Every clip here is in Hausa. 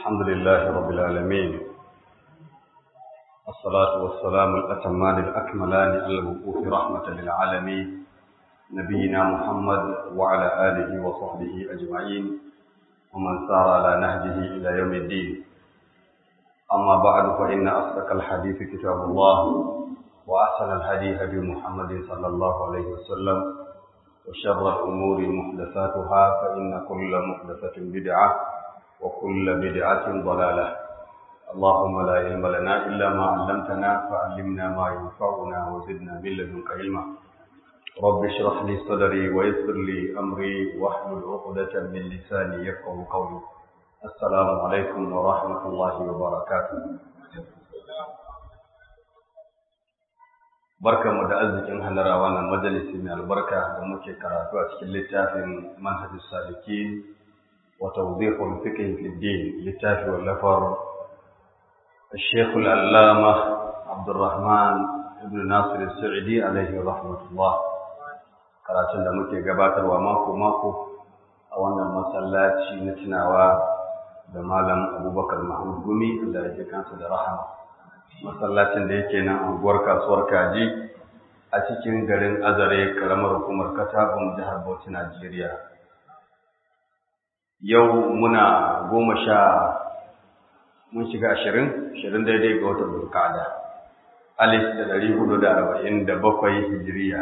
الحمد لله رب العالمين الصلاة والسلام الأتمان الأكملان على المبعوث رحمة للعالمين نبينا محمد وعلى آله وصحبه أجمعين ومن سار على نهجه إلى يوم الدين أما بعد فإن أصدق الحديث كتاب الله وأحسن الهدي هدي محمد صلى الله عليه وسلم وشر الأمور محدثاتها فإن كل محدثة بدعة وكل بدعة ضلالة اللهم لا علم لنا إلا ما علمتنا فعلمنا ما ينفعنا وزدنا من لدنك علما رب اشرح لي صدري ويسر لي أمري واحلل عقدة من لساني يفقه قولي السلام عليكم ورحمة الله وبركاته barkanmu da arzikin halara wannan majalisi mai albarka da muke karatu a cikin littafin manhajus salikin wa tawdihul fiqh fi din littafi wallafar الشيخ العلامة عبد الرحمن ابن ناصر السعدي عليه رحمة الله karatun da muke gabatarwa mako-mako a wannan masallaci na tunawa da malam abubakar mahmud gumi Allah ya ji kansa da rahama masallacin da yake nan unguwar kasuwar kaji a cikin garin azare karamar hukumar katabun jihar bauchi najeriya yau muna goma sha mun shiga ashirin ashirin daidai ga watan burkada alif da ɗari hudu da arba'in da bakwai hijiriya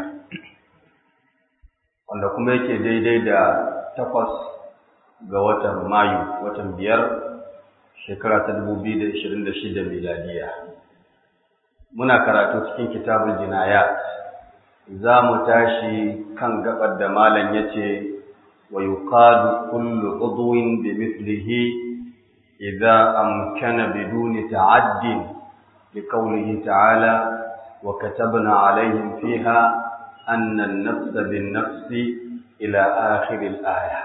wanda kuma yake daidai da takwas ga watan mayu watan biyar shekara ta dubu biyu da ashirin da shida miladiya muna karatu cikin kitabul jinayat za mu tashi kan gabar da malam ya ce wa yuqadu kullu udwin bi mithlihi idza amkana biduni ta'addin liqawlihi ta'ala wa katabna alaihim fiha anna an-nafsa bin-nafsi ila akhir al-aya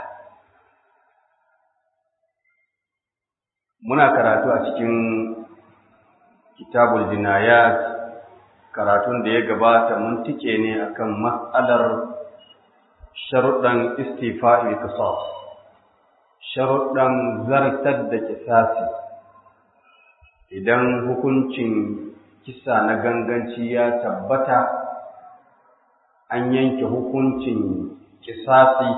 muna karatu a cikin kitabul jinayat karatun da ya gabata mun tike ne akan mas'alar sharuɗan istifa'il qisas sharuɗan zartar da kisasi idan hukuncin kisa na ganganci ya tabbata an yanke hukuncin kisasi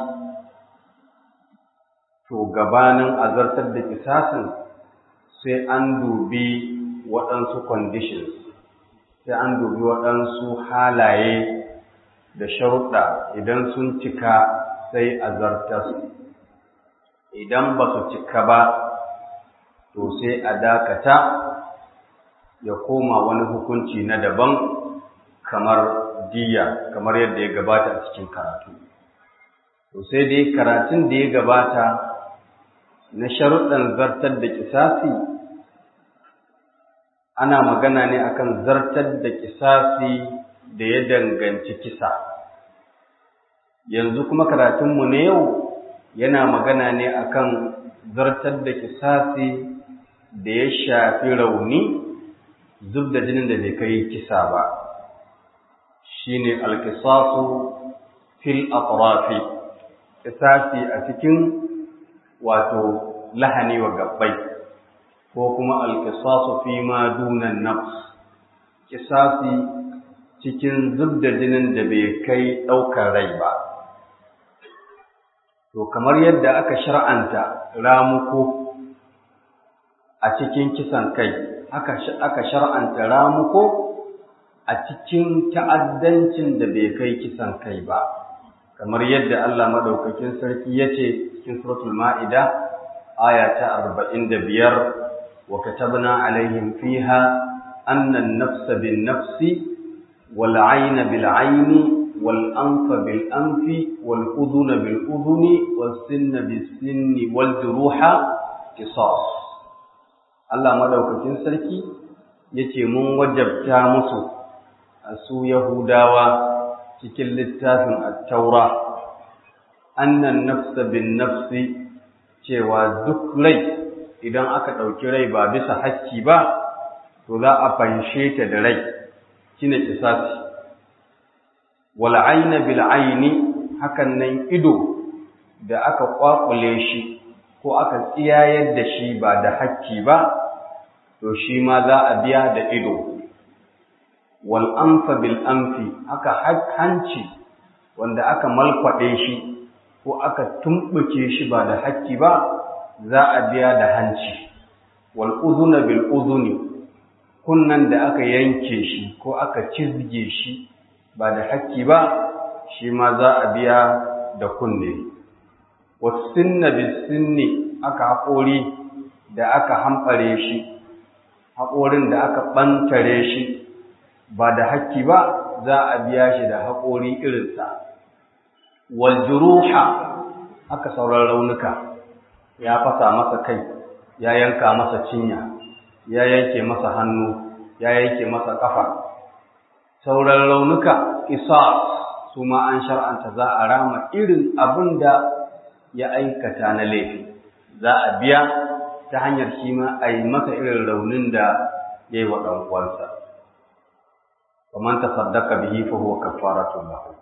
to gabanin azartar da kisasin sai an dubi waɗansu conditions sai an dubi waɗansu halaye da sharuɗa idan sun cika sai a zartas idan ba su cika ba to sai a dakata ya koma wani hukunci na daban kamar diya kamar yadda ya gabata a cikin karatu to sai dai karatun da ya gabata na sharuɗan zartar da kisasi ana magana ne akan zartar da kisasi da ya danganci kisa yanzu kuma karatunmu na yau yana magana ne akan zartar da kisasi da ya shafi rauni zub da jinin da bai kai kisa ba shine alkisasu fil atrafi kisasi a cikin wato lahani wa gabbai ko kuma alkisasu fi ma dunan nafs kisasi cikin zub da jinin da bai kai ɗaukar rai ba to kamar yadda aka shar'anta ramuko a cikin kisan kai aka aka shar'anta ramuko a cikin ta'addancin da bai kai kisan kai ba kamar yadda Allah madaukakin sarki yace cikin suratul ma'ida aya ta 45 wa katabna alaihim fiha anna an-nafsa bin-nafsi wal-'ayna bil-'ayni wal-anfa bil-anfi wal-udhuna bil-udhuni was-sinna bis-sinni wal-juruha qisas Allah madaukakin sarki yace mun wajabta musu su Yahudawa cikin littafin At-Taura annan nafsa bin nafsi cewa duk rai idan aka ɗauki rai ba bisa hakki ba to za a fanshe ta da rai shine kisasi wal ayna bil ayni hakan nan ido da aka kwakule shi ko aka tsiyayar da shi ba da hakki ba to shi ma za a biya da ido wal anfa bil anfi haka hanci wanda aka malkwade shi ko aka tumbuke shi ba da hakki ba za a biya da hanci wal udhuna bil udhuni kunnan da aka yanke shi ko aka cizge shi ba da hakki ba shi ma za a biya da kunne wasinna bisinni aka haƙori da aka hamɓare shi haƙorin da aka ɓantare shi ba da hakki ba za a biya shi da haƙori irinsa waljuruha aka sauran raunuka ya fasa masa kai ya yanka masa cinya ya yanke masa hannu ya yanke masa ƙafa sauran raunuka isas su ma an shar'anta za a rama irin abin da ya aikata na laifi za a biya ta hanyar shi ma a yi masa irin raunin da ya yi wa ɗan'uwansa kamar ta saddaka bihi fa huwa kafaratun lahu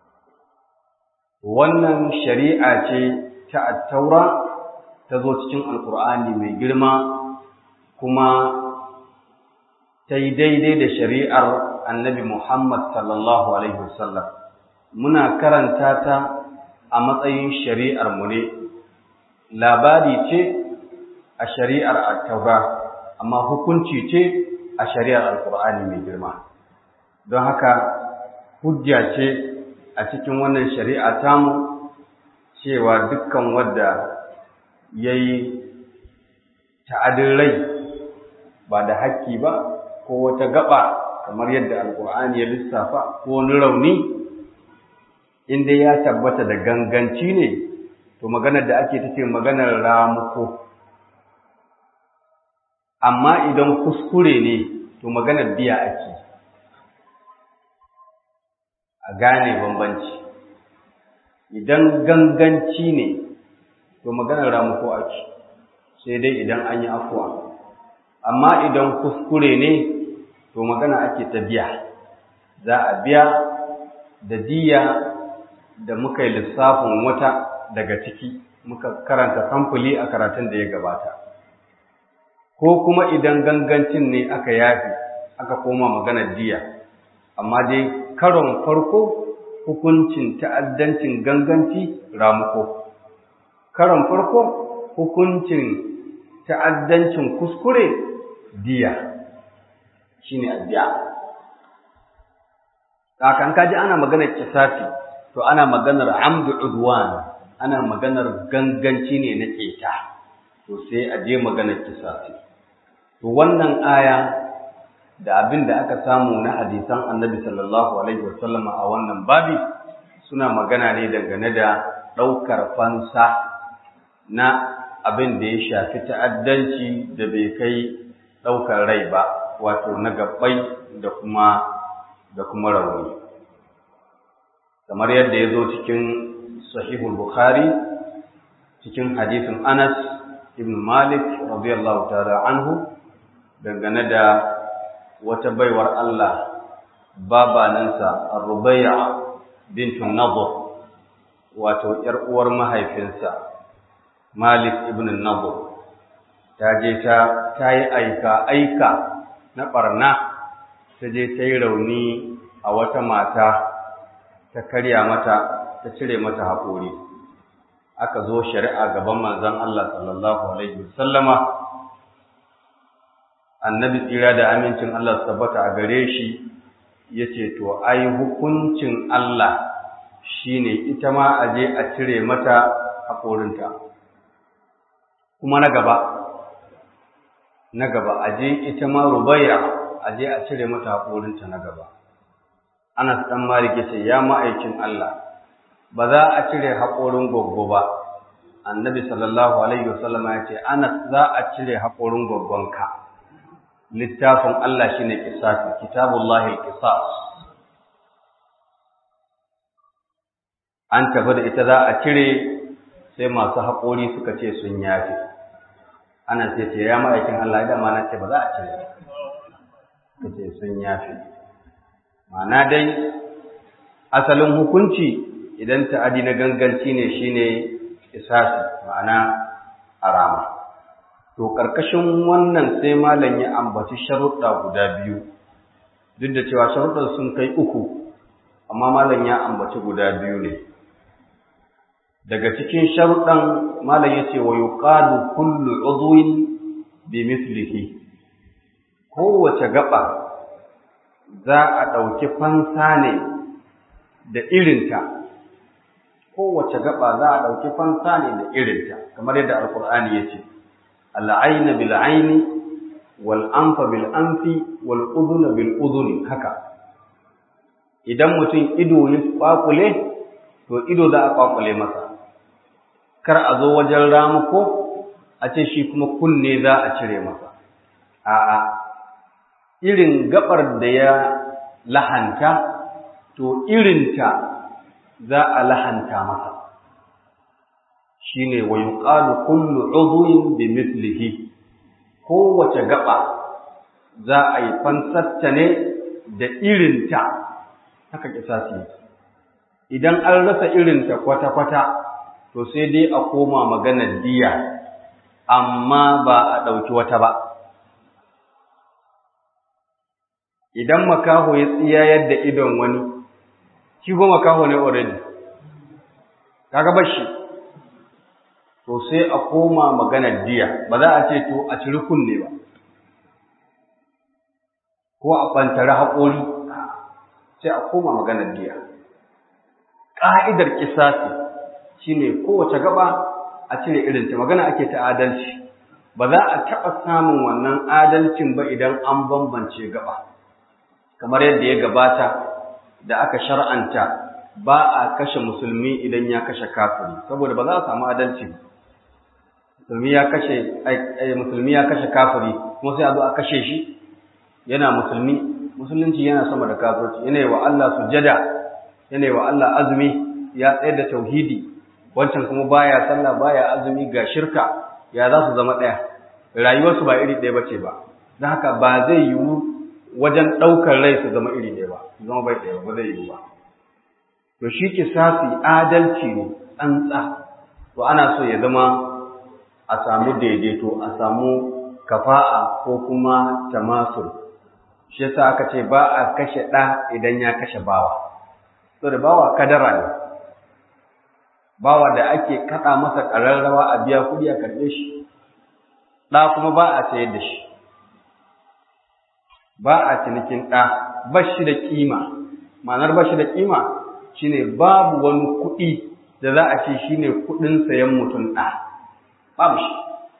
wannan shari'a ce ta attaura ta zo cikin alkur'ani mai girma kuma ta yi daidai da shari'ar annabi Muhammad sallallahu Alaihi wasallam muna karanta ta a matsayin shari'ar mu ne labari ce a shari'ar attaura amma hukunci ce a shari'ar alkur'ani mai girma don haka hujja ce a cikin wannan shari'a tamu cewa dukkan wadda ya yi ta'adin rai ba da haƙƙi ba ko wata gaba kamar yadda alkur'ani ya lissafa ko wani rauni inda ya tabbata da ganganci ne to maganar da ake tace maganar ramuko amma idan kuskure ne to maganar biya ake a gane bambanci idan ganganci ne to maganar ramuko ake sai dai idan an yi afuwa amma idan kuskure ne to magana ake ta biya za a biya da diya da muka yi lissafin wata daga ciki muka karanta samfuli a karatun da ya gabata ko kuma idan gangancin ne aka yafi aka koma maganar diya amma dai karon farko hukuncin ta'addancin ganganci ramuko karon farko hukuncin ta'addancin kuskure diya shine addiya kakan kaji ana maganar kisasi to ana maganar amdu udwan ana maganar ganganci ne na keta to sai a je maganar kisasi to wannan aya da abin da aka samu na hadisan annabi sallallahu alaihi wasallama a wannan babi suna magana ne dangane da ɗaukar fansa na abin da ya shafi ta'addanci da bai kai ɗaukar rai ba wato na gabbai da kuma da kuma rauni kamar yadda ya zo cikin sahihul bukhari cikin hadisin anas ibn malik radiyallahu ta'ala anhu dangane da wata baiwar Allah babanansa Ar-Rubayya bintu Nadhr wato ƴar uwar mahaifinsa Malik ibn Nadhr ta je ta ta yi aika aika na barna ta je ta yi rauni a wata mata ta karya mata ta cire mata haƙori aka zo shari'a gaban manzon Allah sallallahu alaihi wasallama annabi tsira da amincin Allah su tabbata a gare shi ya ce to ai hukuncin Allah shi ne ita ma a je a cire mata haƙorinta kuma na gaba na gaba a je ita ma rubaya a je a cire mata haƙorinta na gaba Anas ɗan Malik ya ce ya ma'aikin Allah ba za a cire haƙorin goggo ba annabi sallallahu alaihi wasallama ya ce Anas za a cire haƙorin goggonka littafin Allah shi ne ƙisasi, kitabullahi ƙisas. An tafi da ita za a cire sai masu haƙori suka ce sun yafe. Ana sai ce ya ma'aikin Allah ya dama na ce ba za a cire suka ce sun yafe. Ma'ana dai, asalin hukunci idan ta'adi na ganganci ne shi ne ƙisasi, ma'ana a rama to ƙarƙashin wannan sai malam ya ambaci sharuɗa guda biyu duk da cewa sharuɗan sun kai uku amma malam ya ambaci guda biyu ne daga cikin sharuɗan malam ya ce wa yuqalu kullu udwin bi mislihi kowace gaba za a ɗauki fansa ne da irinta kowace gaba za a ɗauki fansa ne da irinta kamar yadda alkur'ani ya ce al'aina bil aini wal anfa bil anfi wal udhuna bil udhuni haka idan mutum ido ya kwakule to ido za a kwakule masa kar a zo wajen ramuko a ce shi kuma kunne za a cire masa a'a irin gabar da ya lahanta to irinta za a lahanta masa shine wa yuqalu kullu udwin bi mithlihi kowace gaba za a yi fansarta ne da irinta haka kisasi idan an rasa irinta kwata-kwata to sai dai a koma maganar diya amma ba a ɗauki wata ba idan makaho ya tsiyayar da idon wani shi ko makaho ne already kaga bashi to sai a koma maganar diya ba za a ce to a ciri kunne ba ko a bantare haƙori sai a koma maganar diya ƙa'idar kisasi shine kowace gaba a cire irinta magana ake ta adalci ba za a taɓa samun wannan adalcin ba idan an bambance gaba kamar yadda ya gabata da aka shar'anta ba a kashe musulmi idan ya kashe kafiri saboda ba za a samu adalci musulmi ya kashe musulmi ya kashe kafiri kuma sai a zo a kashe shi yana musulmi musulunci yana sama da kafirci yana yi wa Allah sujada yana yi wa Allah azumi ya tsayar da tauhidi wancan kuma baya sallah baya azumi ga shirka ya za su zama ɗaya rayuwarsu ba iri ɗaya bace ba don haka ba zai yiwu wajen ɗaukar rai su zama iri ɗaya ba su zama bai ɗaya ba zai yiwu ba to shi kisasi adalci ne tsantsa to ana so ya zama a samu daidaito a samu kafa'a ko kuma tamasul shi yasa aka ce ba a kashe ɗa idan ya kashe bawa saboda bawa kadara ne bawa da ake kaɗa masa ƙararrawa a biya kuɗi a karɓe shi ɗa kuma ba a sayar da shi ba a cinikin ɗa ba shi da ƙima ma'anar ba shi da ƙima shine babu wani kuɗi da za a ce shine kuɗin sayan mutum ɗa babu shi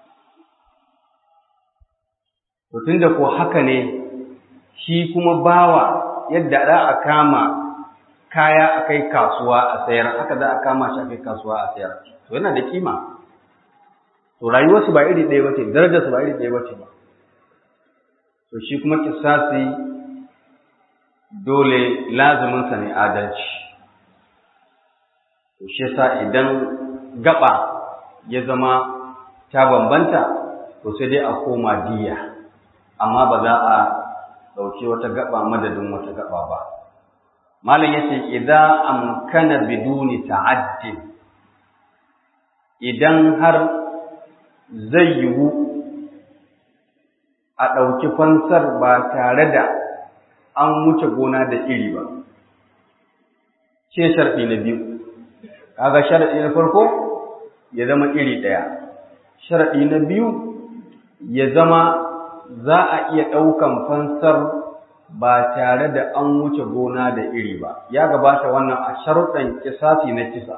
to tunda ko haka ne shi kuma bawa yadda za a kama kaya a kai kasuwa a sayar haka za a kama shi a kai kasuwa a sayar to yana da kima to rayuwarsu ba iri ɗaya bace darajarsu ba iri ɗaya bace ba to shi kuma kisasi dole lazuminsa ne adalci to shi yasa idan gaba ya zama ta bambanta to sai dai a koma diya amma ba za a ɗauki wata gaba madadin wata gaba ba malam yace idza amkana biduni ta'addin idan har zai yiwu a ɗauki fansar ba tare da an wuce gona da iri ba ce sharɗi na biyu kaga sharɗi na farko ya zama iri ɗaya sharɗi na biyu ya zama za a iya ɗaukan fansar ba tare da an wuce gona da iri ba ya gabata wannan a sharuɗan kisasi na kisa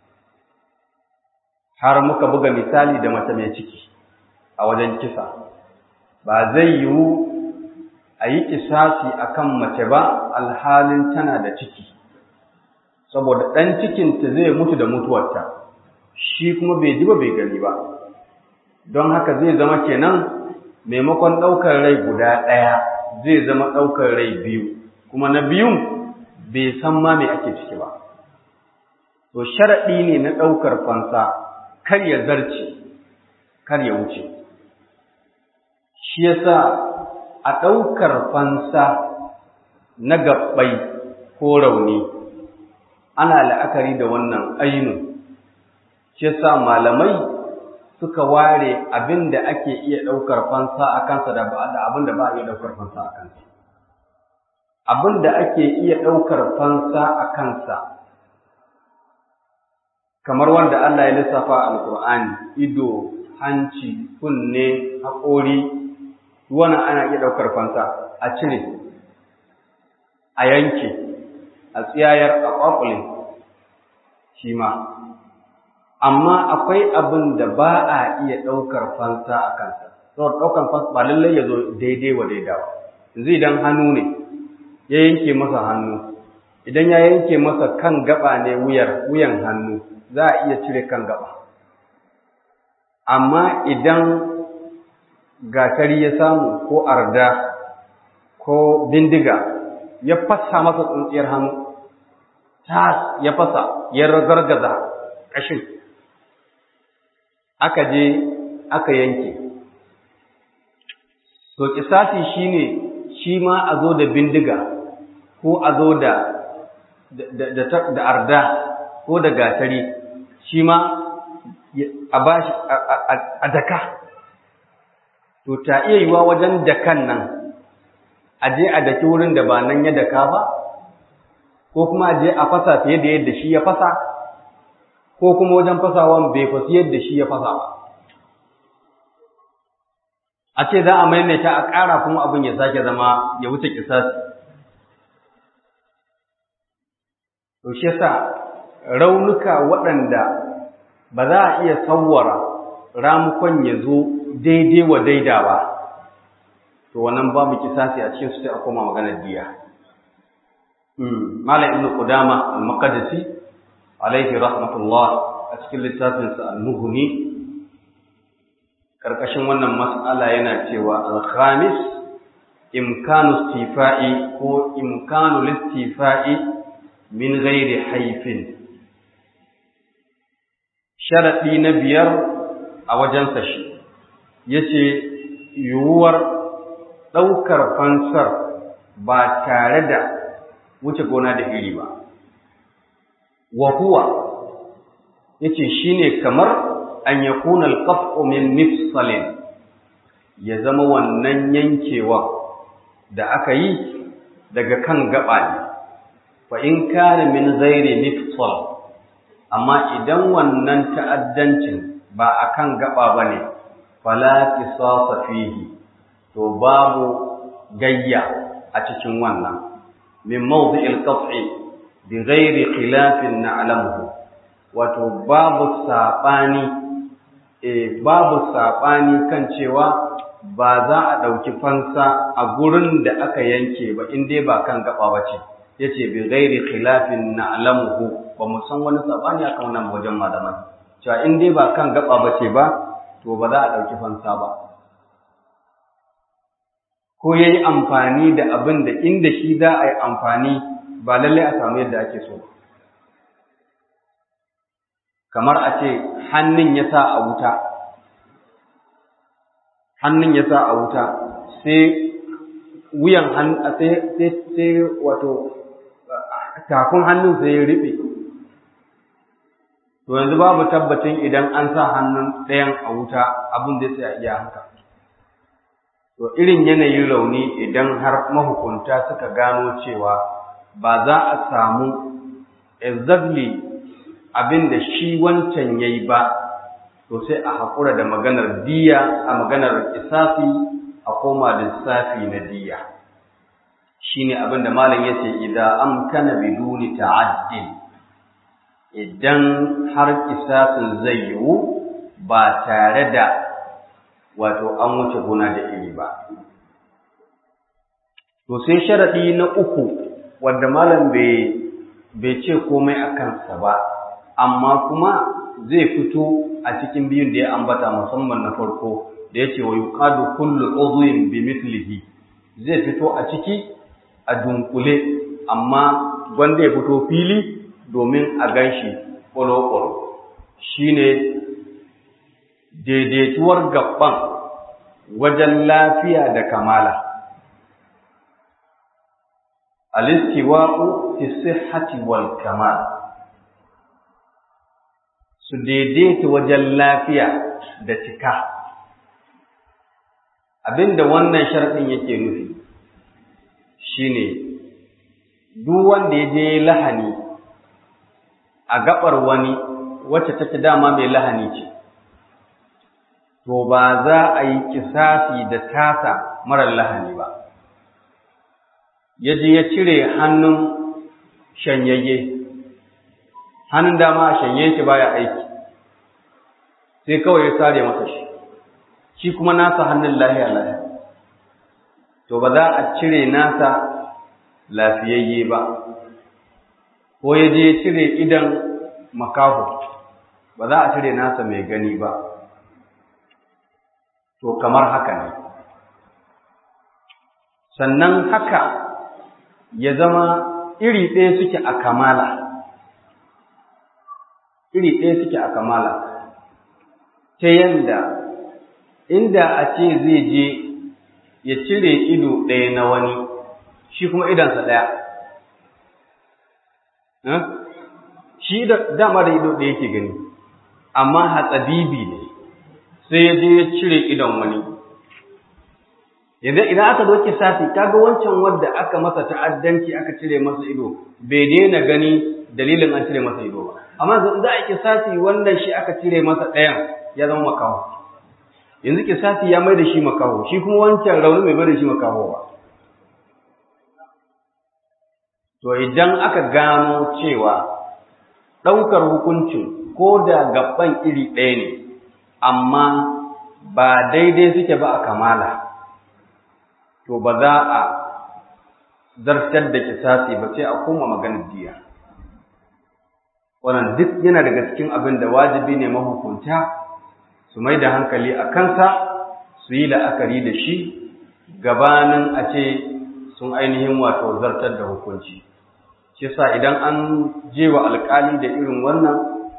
har muka buga misali da mace mai ciki a wajen kisa ba zai yiwu a yi kisasi a kan mace ba alhalin tana da ciki saboda ɗan cikinta zai mutu da mutuwarta shi kuma bai ji ba bai gani ba don haka zai zama kenan maimakon ɗaukar rai guda ɗaya zai zama ɗaukar rai biyu kuma na biyun bai san ma me ake ciki ba to sharaɗi ne na ɗaukar fansa kar ya zarce kar ya wuce shi yasa a ɗaukar fansa na gabbai ko rauni ana la'akari da wannan ainu shi yasa malamai suka ware abin da ake iya ɗaukar fansa a kansa da abin da ba a iya ɗaukar fansa a kansa. Abin da ake iya ɗaukar fansa a kansa, kamar wanda Allah ya lissafa a Alƙur'ani, ido, hanci, kunne, haƙori, wannan ana iya ɗaukar fansa a cire, a yanke, a tsiyayar, a ƙwaƙule, shi ma. amma akwai abin da ba a iya ɗaukar fansa a kansa saboda ɗaukar fansa ba lallai ya zo daidai wa daidawa yanzu idan hannu ne ya yanke masa hannu idan ya yanke masa kan gaba ne wuyar wuyan hannu za a iya cire kan gaba amma idan gatari ya samu ko arda ko bindiga ya fasa masa tsuntsiyar hannu tas ya fasa ya ragargaza ƙashin aka je aka yanke to kisasi shine shi ma a zo da bindiga ko a zo da da arda ko da gatari shi ma a bashi a daka to ta iya yiwa wajen dakan nan a je a daki wurin da ba nan ya daka ba ko kuma a je a fasa fiye da yadda shi ya fasa ko kuma wajen fasawan bai fasi yadda shi ya fasa ba a ce za a maimaita a ƙara kuma abin ya sake zama ya wuce kisasi to shi yasa raunuka waɗanda ba za a iya sawwara ramukon ya zo daidai wa daida ba to wannan babu kisasi a cikin su sai a koma maganar diya Malam Ibn Qudama al-Maqdisi alaihi rahmatullah a cikin littafinsa al-Mughni karkashin wannan mas'ala yana cewa al-khamis imkanu istifa'i ko imkanu listifa'i min ghairi haifin sharadi na biyar a wajensa shi yace yiwuwar ɗaukar fansar ba tare da wuce gona da iri ba wa huwa yace shine kamar an yakuna al-qat'u min mifsalin ya zama wannan yankewa da aka yi daga kan gaba ne fa in kana min ghairi mifsal amma idan wannan ta'addancin ba akan gaba bane fala qisasa fihi to babu gayya a cikin wannan min mawdi'il qat'i bi ghairi khilafin na'lamuhu wato babu sabani eh babu sabani kan cewa ba za a dauki fansa a gurin da aka yanke ba in dai ba kan gaba bace yace bi ghairi khilafin na'lamuhu ba mu san wani sabani akan wannan wajen malaman cewa in dai ba kan gaba bace ba to ba za a dauki fansa ba ko ya yi amfani da abin da inda shi za a yi amfani ba lallai a samu yadda ake so kamar a ce hannun ya sa a wuta hannun ya sa a wuta sai wuyan hannun sai sai sai wato tafin hannun sai ya rufe to yanzu babu tabbacin idan an sa hannun ɗayan a wuta abin da sai a iya haka To irin yanayin rauni idan har mahukunta suka gano cewa ba za a samu exactly abin da shi wancan ya yi ba, to sai a haƙura da maganar diya a maganar isafi a koma lissafi na diya. Shi ne abin da malam ya ce, idan amkana biduni ta'addin, idan har isafin zai yiwu ba tare da wato an wuce gona da iri ba. To sai sharaɗi na uku wanda malam bai ce komai a kansa ba, amma kuma zai fito a cikin biyun da ya ambata musamman na farko da ya ce wa yuqadu kullu udhwin bi mithlihi zai fito a ciki a dunkule amma wanda ya fito fili domin a ganshi ƙwalo-ƙwalo shine daidaituwar gaban wajen lafiya da kamala. Alistiwa'u fi sihhati wal kamal su daidaita wajen lafiya da cika abinda wannan sharɗin yake nufi shine duk wanda ya je lahani a gabar wani wacce take dama mai lahani ce to ba za a yi kisasi da tasa marar lahani ba ya je ya cire hannun shanyayye hannun dama a shanye shi baya aiki sai kawai ya sare masa shi shi kuma nasa hannun lahiya lahiya to ba za a cire nasa lafiyayye ba ko ya je cire idan makaho ba za a cire nasa mai gani ba to kamar haka ne sannan haka ya zama iri ɗaya suke a kamala iri ɗaya suke a kamala ta yanda inda a ce zai je ya cire ido ɗaya na wani shi kuma idansa ɗaya shi dama da ido ɗaya yake gani amma hatsabibi ne sai ya je ya cire idon wani yanzu idan aka zo kisasi kaga wancan wanda aka masa ta'addanci aka cire masa ido bai daina gani dalilin an cire masa ido ba amma za a kisasi wanda shi aka cire masa ɗayan ya zama makaho yanzu kisasi ya mai da shi makaho shi kuma wancan rauni bai mai da shi makaho ba to idan aka gano cewa ɗaukar hukuncin ko da gaban iri ɗaya ne amma ba daidai suke ba a kamala to ba za a zartar da kisasi ba sai a koma maganar diya wannan duk yana daga cikin abin da wajibi ne mahukunta su mai da hankali a kansa su yi la'akari da shi gabanin a ce sun ainihin wato zartar da hukunci shi sa idan an je wa alkali da irin wannan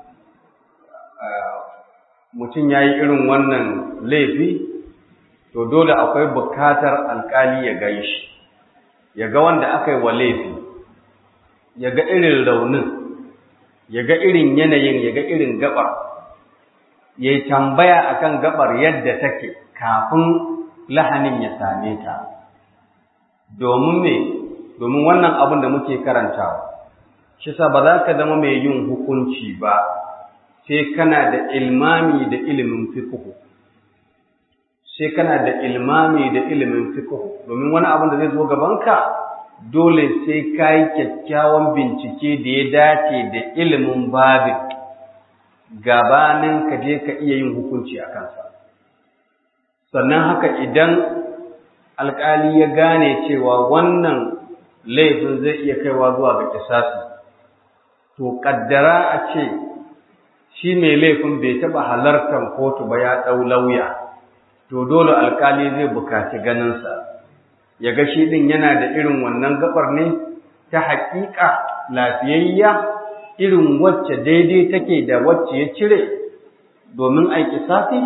mutum ya yi irin wannan laifi to dole akwai bukatar alkali ya gai shi ya ga wanda aka yi wa laifi ya ga irin raunin ya ga irin yanayin ya ga irin gabar ya yi tambaya akan gabar yadda take kafin lahanin ya same ta domin me domin wannan abin da muke karantawa shi sa ba za ka zama mai yin hukunci ba sai kana da ilmami da ilimin fiqh sai kana da ilmami da ilimin fiqh domin wani abin da zai zo gabanka dole sai ka yi kyakkyawan bincike da ya dace da ilimin babin gabanin ka je ka iya yin hukunci a kansa sannan haka idan alkali ya gane cewa wannan laifin zai iya kaiwa zuwa ga kisasi to kaddara a ce shi mai laifin bai taɓa halartar kotu ba ya ɗau lauya to dole alkali zai bukaci ganinsa ya ga shi ɗin yana da irin wannan gabar ne ta haƙiƙa lafiyayya irin wacce daidai take da wacce ya cire domin a kisasi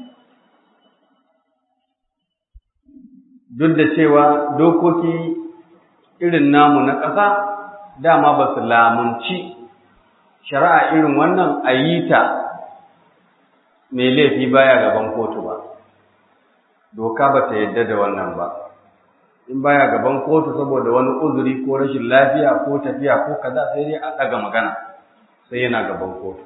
duk da cewa dokoki irin namu na ƙasa dama ba su lamunci shari'a irin wannan a yi ta mai laifi baya gaban kotu ba doka ba ta yadda da wannan ba in baya gaban kotu saboda wani uzuri ko rashin lafiya ko tafiya ko kaza sai dai a ɗaga magana sai yana gaban kotu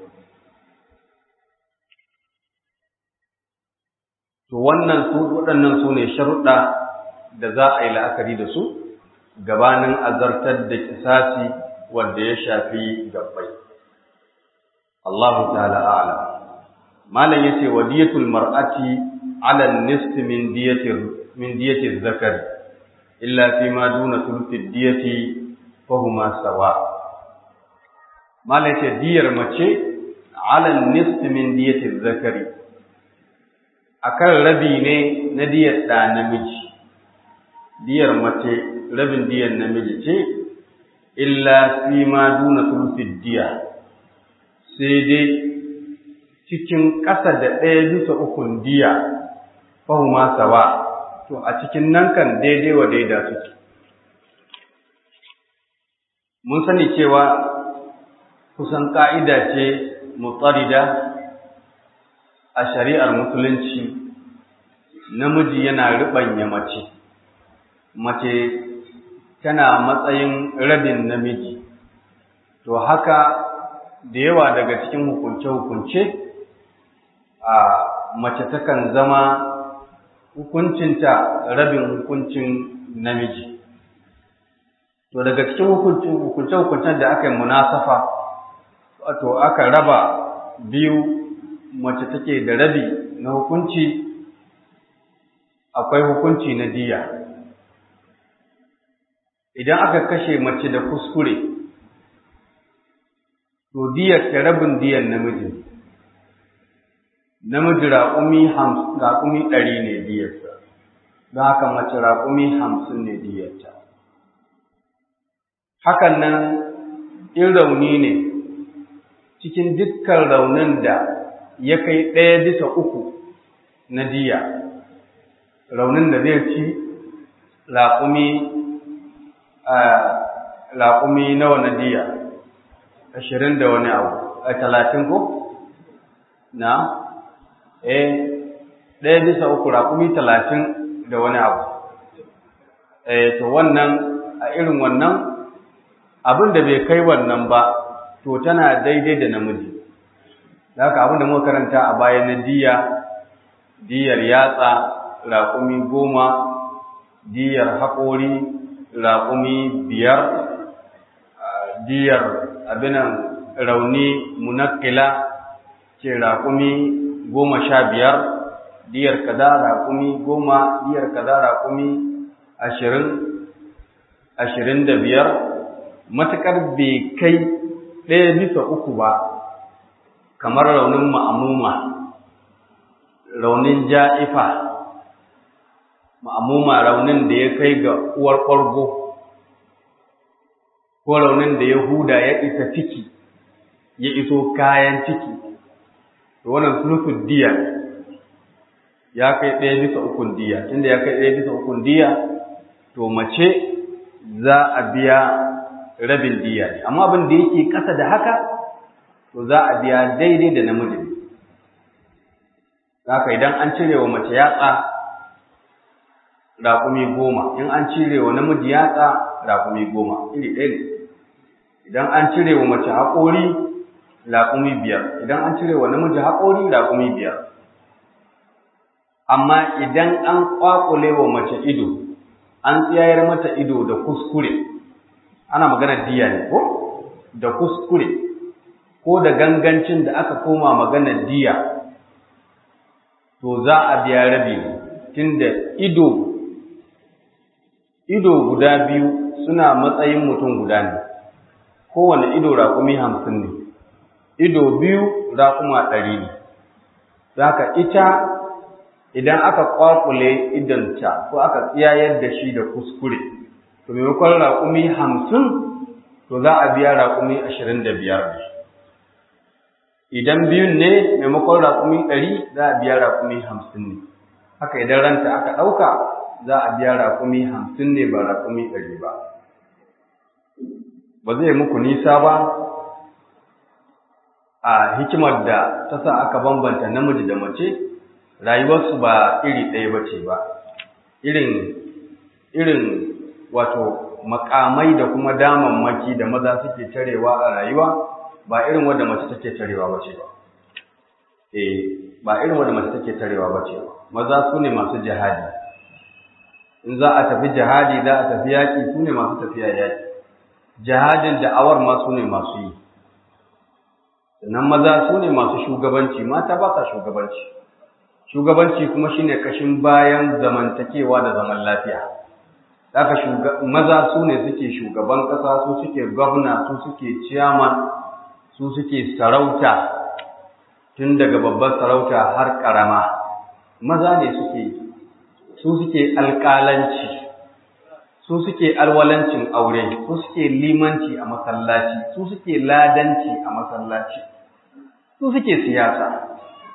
to wannan su waɗannan su ne sharuɗa da za a yi la'akari da su gabanin azartar da kisasi wanda ya shafi gabbai Allahu ta'ala a'lam malam yace wadiyatul mar'ati 'ala an-nisf min diyati min diyati zakari illa fi ma duna thuluthi diyati fa huma sawa malam yace diyar mace 'ala an-nisf min diyati zakari akan rabi ne na diyar da namiji diyar mace rabin diyar namiji ce illa fi ma duna thuluthi diya sai dai cikin ƙasa da ɗaya bisa ukun diya fahuma sawa to a cikin nan kan daidai wa daida suke mun sani cewa kusan ƙa'ida ce mutsarida a shari'ar musulunci namiji yana riɓanya mace mace tana matsayin rabin namiji to haka da yawa daga cikin hukunce-hukunce a mace takan zama hukuncinta rabin hukuncin namiji to daga cikin hukunce-hukuncen da aka yi munasafa wato aka raba biyu mace take da rabi na hukunci akwai hukunci na diya idan aka kashe mace da kuskure to diyar ta rabin diyar namiji namiji raƙumi raƙumi ɗari ne diyarsa don haka mace raƙumi hamsin ne diyarta hakan nan in rauni ne cikin dukkan raunin da ya kai ɗaya bisa uku na diya raunin da zai ci raƙumi raƙumi nawa na diya ashirin da wani abu a talatin ko na eh ɗaya bisa uku raƙumi talatin da wani abu eh to wannan a irin wannan abin da bai kai wannan ba to tana daidai da namiji da haka abin da muka karanta a baya na diya diyar yatsa raƙumi goma diyar haƙori raƙumi biyar diyar abinan rauni munakila ce raƙumi goma sha biyar diyar kaza raƙumi goma diyar kaza raƙumi ashirin ashirin da biyar matuƙar bai kai ɗaya bisa uku ba kamar raunin ma'amuma raunin ja'ifa ma'amuma raunin da ya kai ga uwar ƙwargo ko raunin da ya huda ya isa ciki ya iso kayan ciki to wannan sulfin diya ya kai ɗaya bisa ukun diya tunda ya kai ɗaya bisa ukun diya to mace za a biya rabin diya ne amma abin da yake ƙasa da haka to za a biya daidai da namiji haka idan an cire wa mace yatsa raƙumi goma in an cire wa namiji yatsa raƙumi goma iri ɗaya ne idan an cire wa mace haƙori raƙumi biyar idan an cire wa namiji haƙori raƙumi biyar amma idan an ƙwaƙule wa mace ido an tsayar mata ido da kuskure ana maganar diya ne ko da kuskure ko da gangancin da aka koma maganar diya to za a biya rabi tunda ido ido guda biyu suna matsayin mutum guda ne kowane ido raƙumi hamsin ne ido biyu raƙuma ɗari ne zaka ita idan aka ƙwaƙule idonta ko aka tsiyayar da shi da kuskure to maimakon raƙumi hamsin to za a biya raƙumi ashirin da biyar ne idan biyun ne maimakon raƙumi ɗari za a biya raƙumi hamsin ne haka idan ranta aka ɗauka za a biya raƙumi hamsin ne ba raƙumi ɗari ba ba zai muku nisa ba a hikimar da ta sa aka bambanta namiji da mace rayuwarsu ba iri ɗaya ba ce ba irin irin wato makamai da kuma damammaki da maza suke tarewa a rayuwa ba irin wanda mace take tarewa ba ce ba eh ba irin wanda mace take tarewa ba ce ba maza su ne masu jihadi in za a tafi jihadi za a tafi yaƙi su ne masu tafiya yaƙi jihadin da'awar ma su ne masu yi sannan maza su ne masu shugabanci mata ba sa shugabanci shugabanci kuma shine kashin bayan zamantakewa da zaman lafiya haka maza su ne suke shugaban ƙasa su suke gwamna su suke ciyaman su suke sarauta tun daga babbar sarauta har ƙarama maza ne suke su suke alƙalanci su suke alwalancin aure su suke limanci a masallaci su suke ladanci a masallaci su suke siyasa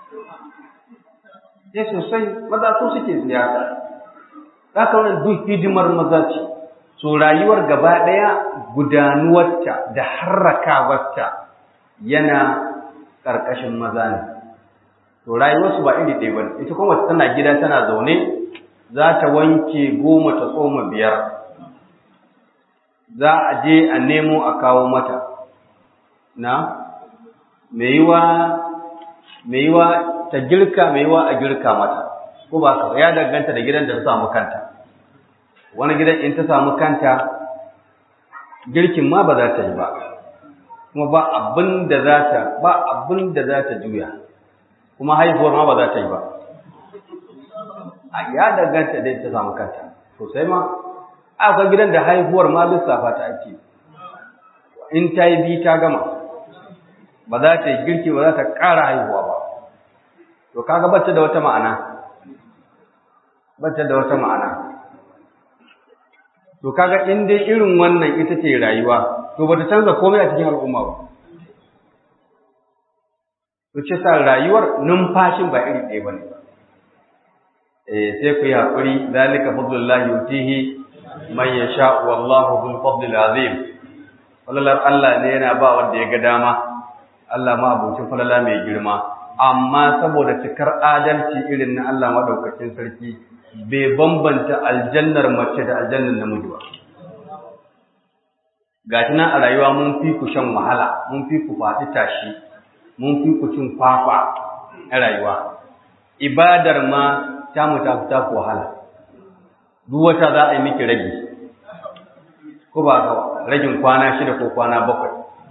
sai sosai maza su suke siyasa haka wannan duk hidimar maza ce so rayuwar gaba ɗaya gudanuwarta da harrakawarta yana ƙarƙashin maza ne to rayuwarsu ba iri ɗaya ba ne ita kuma tana gida tana zaune za ta wanke goma ta tsoma biyar za a je a nemo a kawo mata na mai yiwa ta girka mai yiwa a girka mata ko ba ka ya danganta da gidan da ta samu kanta wani gidan in ta samu kanta girkin ma ba za ta yi ba kuma ba abin da za ta ba abin da za ta juya kuma haihuwar ma ba za ta yi ba a ya danganta da ta samu kanta sosai ma akwai gidan da haihuwar ma lissafa ta ake in ta yi bi ta gama ba za ta yi girki ba za ta ƙara haihuwa ba to kaga bacce da wata ma'ana bacce da wata ma'ana to kaga in dai irin wannan ita ce rayuwa to bata canza komai a cikin al'umma ba to ce sa rayuwar numfashin ba iri ɗaya bane eh sai ku yi hakuri zalika fadlullahi yutihi man yasha wallahu dhul fadlil azim falalar Allah ne yana ba wanda ya ga dama Allah ma abucin falala mai girma amma saboda cikar adalci irin na Allah madaukakin sarki bai bambanta aljannar mace da aljannar namiji ba gashi nan a rayuwa mun fi ku shan wahala mun fi ku faɗi tashi mun fi ku cin kwakwa a rayuwa ibadar ma ta mu ta fita ku wahala duk wata za a yi miki ragi ko ba ka ragin kwana shida ko kwana bakwai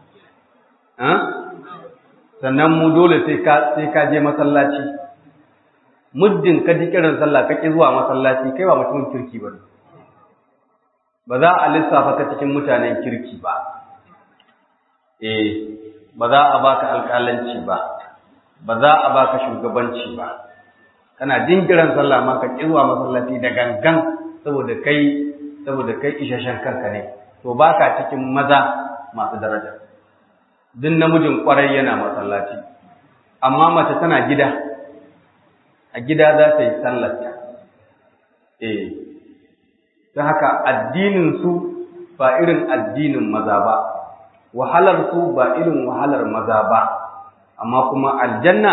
sannan mu dole sai ka sai ka je masallaci muddin ka ji kiran sallah ka ki zuwa masallaci kai ba mutumin kirki ba ba za a lissafa ka cikin mutanen kirki ba eh ba za a baka alƙalanci ba ba za a baka shugabanci ba kana jin kiran sallah ma ka ki zuwa masallaci da gangan saboda kai saboda kai ishashen kanka ne to baka cikin maza masu daraja duk namijin kwarai yana masallaci amma mace tana gida a gida za ta yi sallarta eh ta haka addinin su ba irin addinin maza ba wahalar su ba irin wahalar maza ba amma kuma aljanna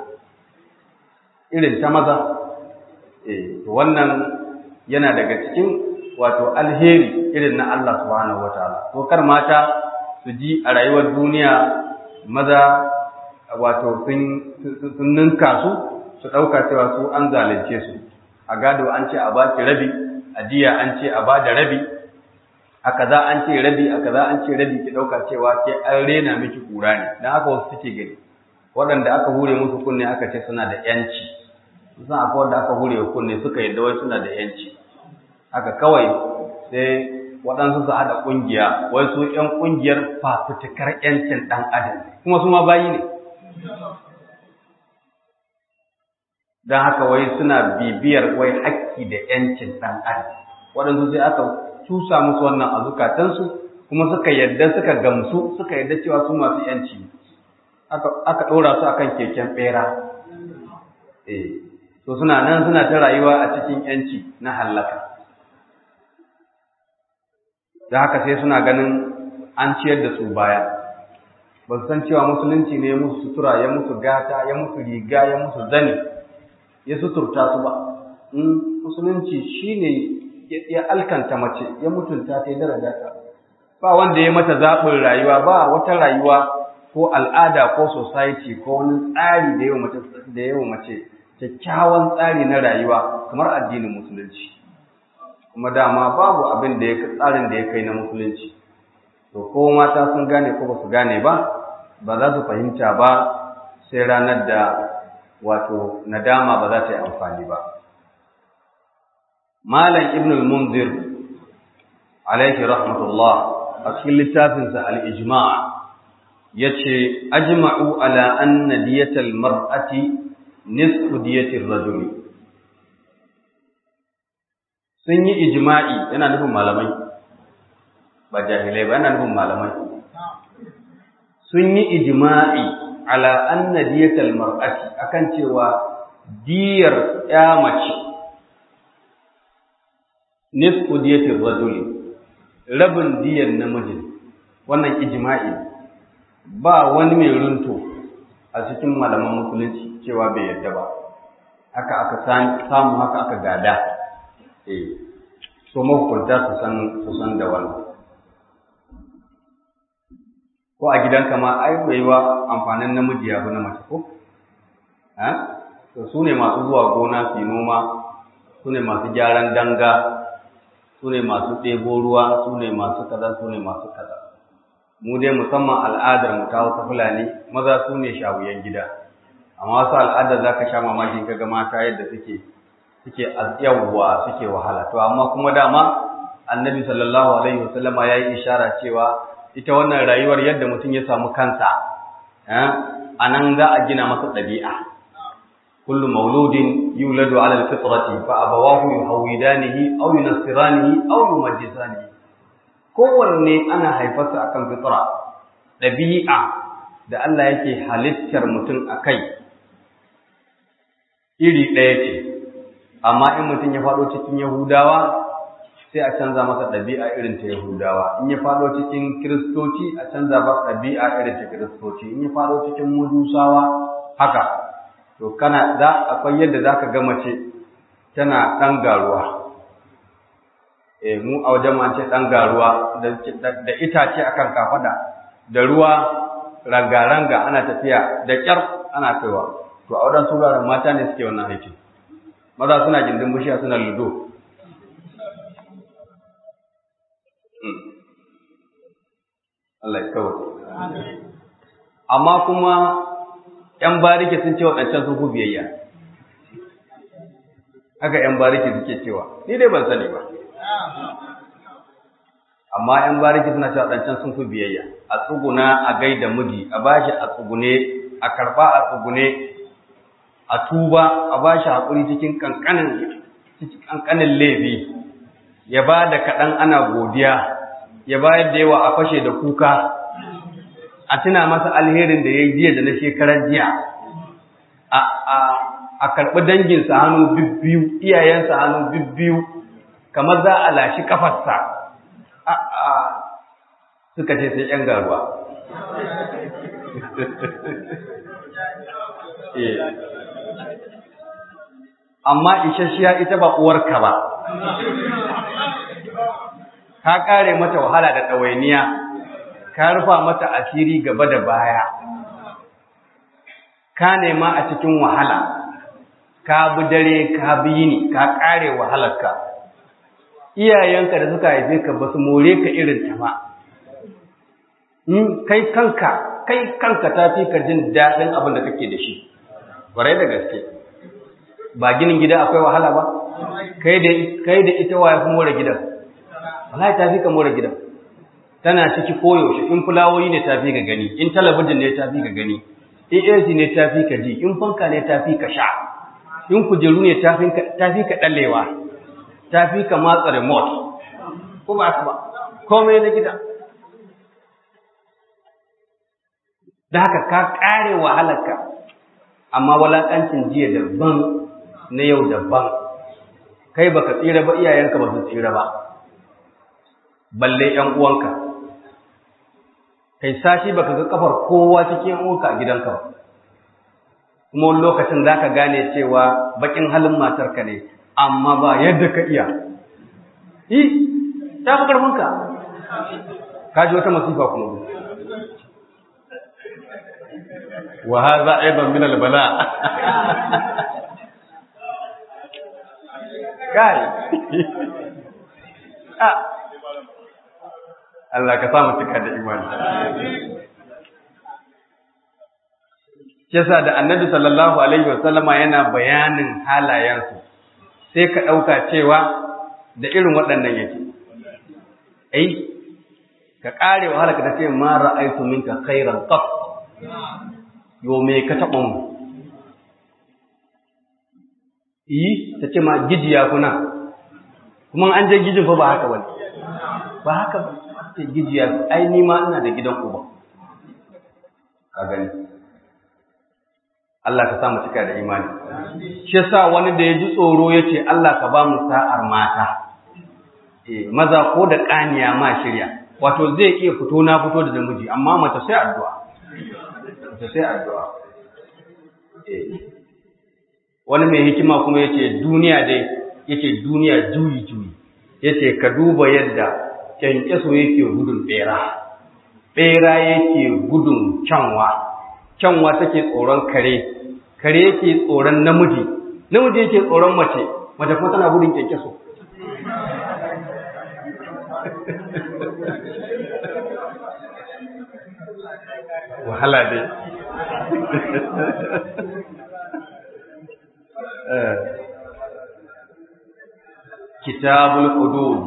irin ta maza eh wannan yana daga cikin wato alheri irin na Allah subhanahu wataala to kar mata su ji a rayuwar duniya maza wato sun ninka su su ɗauka cewa su an zalunce su a gado an ce a ba ki rabi a jiya an ce a ba da rabi a kaza an ce rabi a kaza an ce rabi ki ɗauka cewa ke an rena miki kura ne don haka wasu suke gani waɗanda aka hure musu kunne aka ce suna da yanci sun akwai wanda aka hure kunne suka yadda wai suna da yanci haka kawai sai waɗansu su haɗa ƙungiya wai su ƴan ƙungiyar fafutukar ƴancin ɗan adam kuma su ma bayi ne don haka wai suna bibiyar wai hakki da ƴancin ɗan adam waɗansu sai aka cusa musu wannan a zukatansu kuma suka yadda suka gamsu suka yadda cewa su masu ƴanci aka ɗora su akan keken ɓera eh to suna nan suna ta rayuwa a cikin ƴanci na hallaka da haka sai suna ganin an ciyar da su baya ba su san cewa musulunci ne ya musu sutura ya musu gata ya musu riga ya musu zani ya suturta su ba musulunci shine ya alkanta mace ya mutunta ta ya daraja ta ba wanda ya mata zaɓin rayuwa ba wata rayuwa ko al'ada ko society ko wani tsari da yawa mace da yawa mace kyakkyawan tsari na rayuwa kamar addinin musulunci kuma dama babu abin da ya tsarin da ya kai na musulunci to ko mata sun gane ko ba su gane ba ba za su fahimta ba sai ranar da wato nadama ba za ta yi amfani ba malam ibn al-munzir alaihi rahmatullah a cikin littafinsa al-ijma' yace ajma'u ala anna diyatal mar'ati nisfu diyatir rajuli sun yi ijma'i yana nufin malamai ba jahilai ba yana nufin malamai sun yi ijma'i ala anna diyatal mar'ati akan cewa diyar ya mace nisfu diyatir rajuli rabin diyar namiji wannan ijma'i ba wani mai runto a cikin malaman musulunci cewa bai yarda ba haka aka samu haka aka gada eh so mahukunta su san su san da wannan ko a gidanka ma ai bai wa amfanin namiji ya na mace ko eh to su ne masu zuwa gona su noma su ne masu gyaran danga su ne masu ɗebo ruwa su ne masu kaza su ne masu kaza mu dai musamman al'adar mu ta wasu fulani maza su ne shawuyan gida amma wasu al'adar za ka sha mamaki ka ga mata yadda suke suke yawwa suke wahala to amma kuma dama annabi sallallahu alaihi wasallama ya yi ishara cewa ita wannan rayuwar yadda mutum ya samu kansa a nan za a gina masa ɗabi'a kullu mauludin yuladu ala alfitrati fa abawahu yuhawidanihi aw yunassiranihi aw yumajjisanihi kowanne ana haifarsa akan fitra ɗabi'a da Allah yake halittar mutum a kai iri ɗaya ce amma in mutum ya faɗo cikin yahudawa sai a canza masa ɗabi'a irin ta yahudawa in ya faɗo cikin kiristoci a canza masa ɗabi'a irin ta kiristoci in ya faɗo cikin mudusawa haka to kana za akwai yadda za ka ga mace tana ɗan garuwa e mu a wajen ma ce ɗan garuwa da itace akan kafada da ruwa ranga-ranga ana tafiya da ƙyar ana kaiwa to a wajen suraren mata ne suke wannan aikin maza suna gindin bishiya suna ludo Allah ya kawo amma kuma ‘yan bariki sun ce waɗancan sun fi biyayya haka ‘yan bariki suke cewa ni dai ban sani ba amma ‘yan bariki suna cewa waɗancan sun fi biyayya a tsuguna a gaida miji a bashi a tsugune a karɓa a tsugune a tuba a bashi haƙuri cikin ƙanƙanin laifi ya ba da kaɗan ana godiya ya bayar da yawa a fashe da kuka a tuna masa alherin da ya yi jiya da na shekarar jiya a karɓi danginsa hannu bibbiyu iyayensa hannu bibbiyu kamar za a lashi kafarsa suka ce sai ‘yan garuwa amma isasshiya ita ba uwarka ba ka kare mata wahala da ɗawainiya ka rufa mata asiri gaba da baya ka nema a cikin wahala ka bi dare ka bi yini ka kare wahalarka iyayenka da suka haife ka ba su more ka irin ta ba kai kanka kai kanka ta fi ka jin daɗin abin da kake da shi ƙwarai da gaske ba ginin gida akwai wahala ba kai da ita wa ya fi more gidan wallahi ta fi ka more gidan tana ciki koyaushe in fulawoyi ne ta fi ka gani in talabijin ne ta fi ka gani in AC ne ta fi ka ji in fanka ne ta fi ka sha in kujeru ne ta fi ka ɗallewa ta fi ka matsa remote ko ba ka ba komai na gida da haka ka ƙare wahalarka amma walaƙancin jiya daban na yau daban kai baka tsira ba iyayenka ba su tsira ba balle ƴan uwanka kai sashi baka ga kafar kowa cikin uwanka a gidanka ba kuma wani lokacin zaka gane cewa bakin halin matarka ne amma ba yadda ka iya yi ta fi karfinka ka ji wata masifa kuma wa hadha aidan min al-bala kai Allah ka samu cika da imani Yasa da Annabi sallallahu alaihi wasallama yana bayanin halayensu sai ka ɗauka cewa da irin waɗannan yake. Ai, ka ƙare wahala ka ce ma ra'aitu minka khairan qat. Yo me ka taɓa mu? Yi, ta ce ma gijiya kuna. Kuma an je gijin fa ba haka bane. Ba haka ba. ce gijiya ai ni ma ina da gidan uba ka gani Allah ka samu cika da imani shi yasa wani da ya ji tsoro ya ce Allah ka ba mu sa'ar mata eh maza ko da kaniya ma shirya wato zai iya fito na fito da namiji amma mace sai addu'a mace sai addu'a wani mai hikima kuma yace duniya dai yace duniya juyi juyi yace ka duba yadda kyankyaso yake gudun bera bera yake gudun kyanwa kyanwa take tsoron kare kare yake tsoron namiji namiji yake tsoron mace mace kuma tana gudun kyankyaso wahala dai kitabul hudud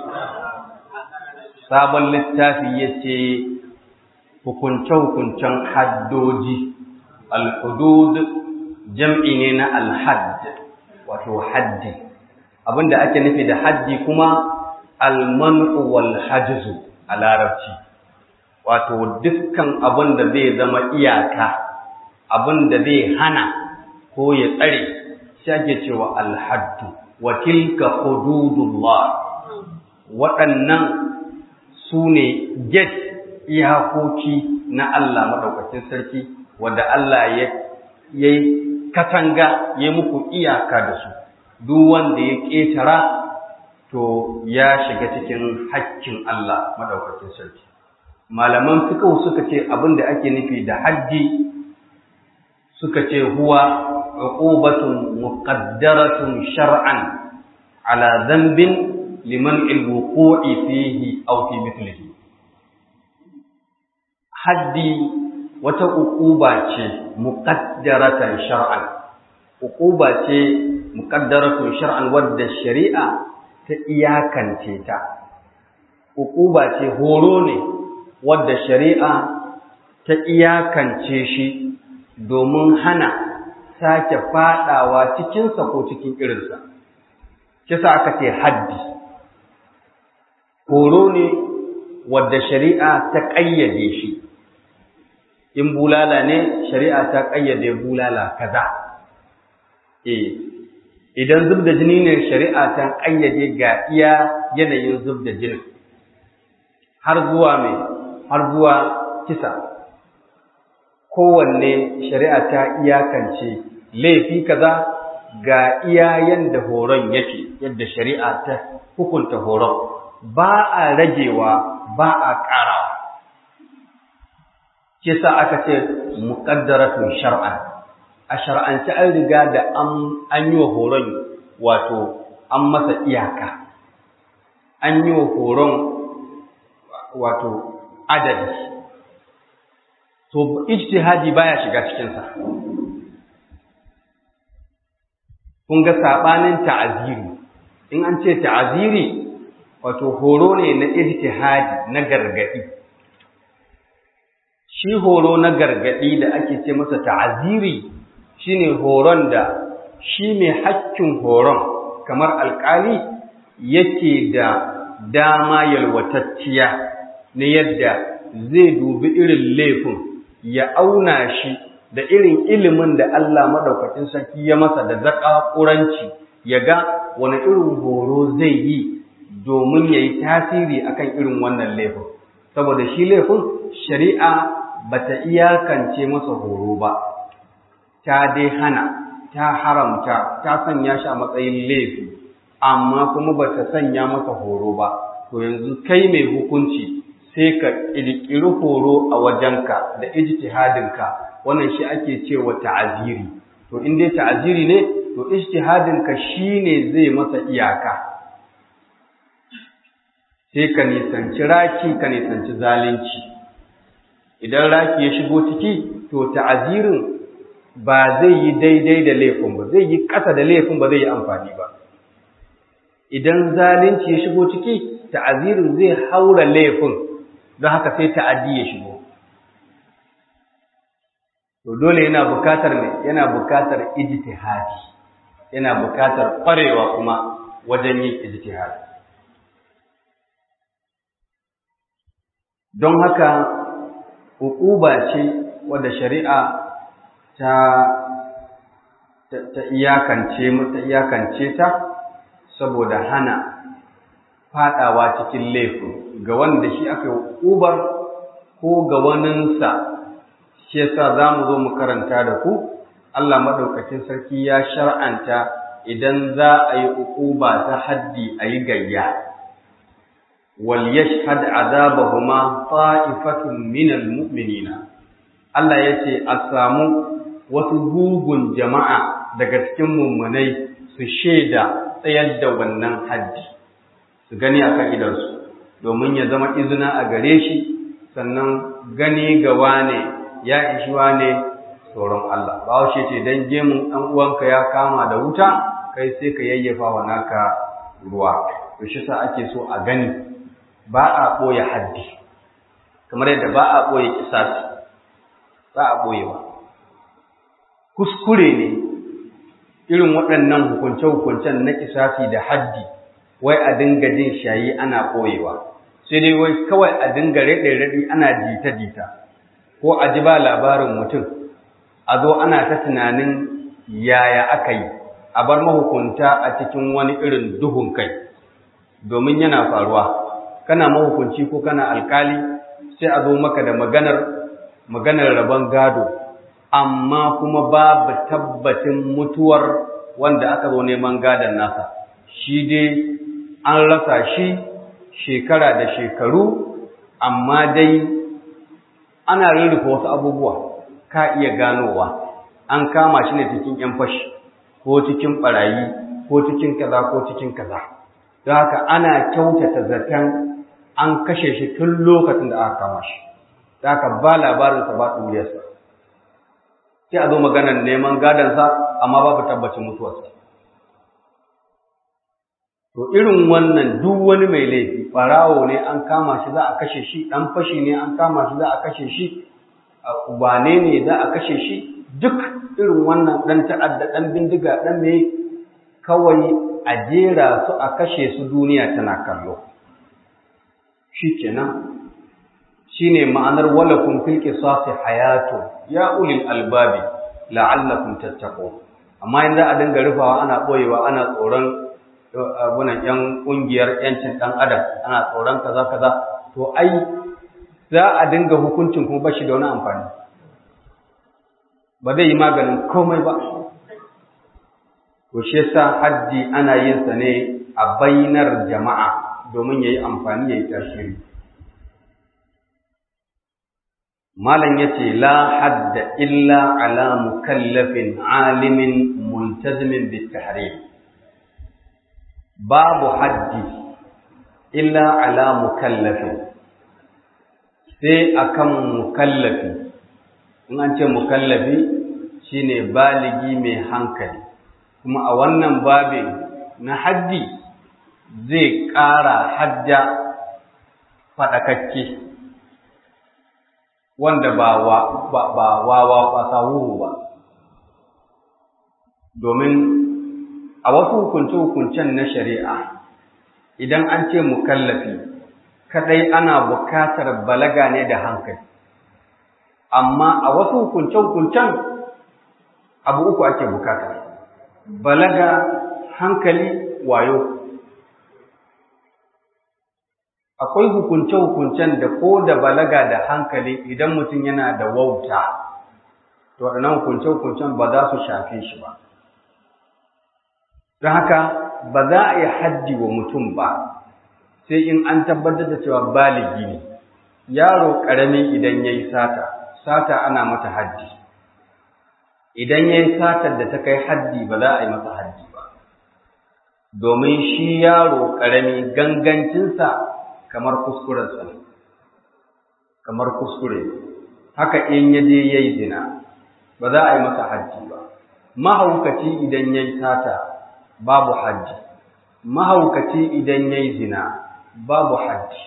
sabon littafi yace hukunce-hukuncen haddoji al-hudud jam'i ne na al-hadd wato haddi abinda ake nufi da haddi kuma al-man'u wal hajzu a larabci wato dukkan abin da zai zama iyaka abin da zai hana ko ya tsare shi ake cewa al-haddu wa tilka hududullah waɗannan su ne get iyakoki na Allah maɗaukacin sarki wanda Allah ya yi katanga ya muku iyaka da su duk wanda ya ƙetara to ya shiga cikin haƙƙin Allah maɗaukacin sarki malaman fiqh suka ce abin da ake nufi da haddi suka ce huwa uqubatun muqaddaratun shar'an ala dhanbin liman al-wuqu'i fihi aw fi mithlihi haddi wata uquba ce muqaddaratan shar'an uquba ce muqaddaratun shar'an wadda shari'a ta iyakance ta uquba ce horo ne wadda shari'a ta iyakance shi domin hana sake fadawa cikinsa ko cikin irinsa kisa aka ce haddi horo ne wadda shari'a ta ƙayyade shi in bulala ne shari'a ta ƙayyade bulala kaza eh idan zub da jini ne shari'a ta ƙayyade ga iya yanayin zub da jinin har zuwa mai har zuwa kisa kowanne shari'a ta iyakance laifi kaza ga iya yanda horon yake yadda shari'a ta hukunta horon ba a ragewa ba a ƙarawa kisa aka ce muqaddaratun shar'an a shar'ance an riga da an yi wa horon wato an masa iyaka an yi wa horon wato adadi to ijtihadi baya shiga cikinsa kun ga sabanin ta'aziri in an ce ta'aziri wato horo ne na ijtihadi na gargadi shi horo na gargadi da ake ce masa ta'aziri shine horon da shi mai hakkin horon kamar alkali yake da dama yalwatacciya na yadda zai dubi irin laifin ya auna shi da irin ilimin da Allah madaukakin sarki ya masa da zakakuranci ya ga wani irin horo zai yi domin ya yi tasiri akan irin wannan laifin saboda shi laifin shari'a bata iyakance masa horo ba ta dai hana ta haramta ta sanya shi a matsayin laifi amma kuma bata sanya masa horo ba to yanzu kai mai hukunci sai ka ƙirƙiri horo a wajenka da ijtihadinka wannan shi ake cewa ta'aziri to in dai ta'aziri ne to ijtihadinka shine zai masa iyaka sai ka nisanci raki ka nisanci zalunci idan raki ya shigo ciki to ta'azirin ba zai yi daidai da laifin ba zai yi ƙasa da laifin ba zai yi amfani ba idan zalunci ya shigo ciki ta'azirin zai haura laifin don haka sai ta'addi ya shigo to dole yana bukatar ne yana bukatar ijtihadi yana bukatar ƙwarewa kuma wajen yin ijtihadi don haka hukuba ce wadda shari'a ta ta iyakance ta iyakance ta saboda hana fadawa cikin laifin ga wanda shi aka yi hukubar ko ga waninsa shi yasa za mu zo mu karanta da ku Allah maɗaukacin sarki ya shar'anta idan za a yi uquba ta haddi a yi gayya wal yashhad azabahuma ta'ifatun minal mu'minina Allah yace a samu wasu gugun jama'a daga cikin mummunai su shaida tsayar da wannan haddi su gani akan idansu domin ya zama izina a gare shi sannan gani ga wane ya ishi wane tsoron Allah ba washe ce dan gemun ɗan uwanka ya kama da wuta kai sai ka yayyafa wa naka ruwa to shi sa ake so a gani ba a ɓoye haddi kamar yadda ba a ɓoye kisasi ba a ɓoyewa kuskure ne irin waɗannan hukunce-hukuncen na kisasi da haddi wai a dinga jin shayi ana ɓoyewa sai dai wai kawai a dinga raɗe-raɗi ana jita-jita ko a ji ba labarin mutum a zo ana ta tunanin yaya aka yi a bar mahukunta a cikin wani irin duhun kai domin yana faruwa kana mahukunci ko kana alkali sai a zo maka da maganar maganar rabon gado amma kuma babu tabbacin mutuwar wanda aka zo neman gadon nasa shi dai an rasa shi shekara da shekaru amma dai ana rurrufe wasu abubuwa ka iya ganowa an kama shi ne cikin ‘yan fashi ko cikin ɓarayi ko cikin kaza ko cikin kaza don haka ana kyautata zaton an kashe shi tun lokacin da aka kama shi don haka ba labarinsa ba ɗuriyarsa sai a zo maganar neman gadonsa amma babu tabbacin mutuwarsa To irin wannan duk wani mai laifi ɓarawo ne an kama shi za a kashe shi, ɗan fashi ne an kama shi za a kashe shi, wane ne za a kashe shi, duk irin wannan ɗan ta'adda ɗan bindiga ɗan mai kawai a jera su a kashe su duniya tana kallo. Shi kenan, shi ne ma'anar walakun fil qisasi hayatu ya ulil albabi la'allakum tattaqun. Amma in za a dinga rufawa ana ɓoyewa ana tsoron abunan yan kungiyar yancin dan adam ana tsoron kaza kaza to ai za a dinga hukuncin kuma bashi da wani amfani ba zai yi maganin komai ba to shi yasa haddi ana yin sa ne a bainar jama'a domin yayi amfani yayi tasiri malam yace la hadda illa ala mukallafin alimin multazimin bit tahrim babu haddi illa ala mukallafi sai akan mukallafi in an ce mukallafi shine baligi mai hankali kuma a wannan babin na haddi zai ƙara hadda faɗakakke wanda ba wawa ƙasawuru ba domin a wasu hukunce-hukuncen na shari'a idan an ce mukallafi kadai ana bukatar balaga ne da hankali amma a wasu hukunce-hukuncen abu uku ake bukata balaga hankali wayo akwai hukunce-hukuncen da ko da balaga da hankali idan mutum yana da wauta to waɗannan hukunce-hukuncen ba za su shafe shi ba don haka ba za a yi haddi wa mutum ba sai in an tabbatar da cewa baligi ne yaro ƙarami idan ya yi sata sata ana mata haddi idan ya yi satar da ta kai haddi ba za a yi masa haddi ba domin shi yaro ƙarami gangancinsa kamar kuskurensa ne kamar kuskure haka in ya je ya yi zina ba za a yi masa haddi ba mahaukaci idan ya yi sata babu haddi mahaukaci idan ya yi zina babu haddi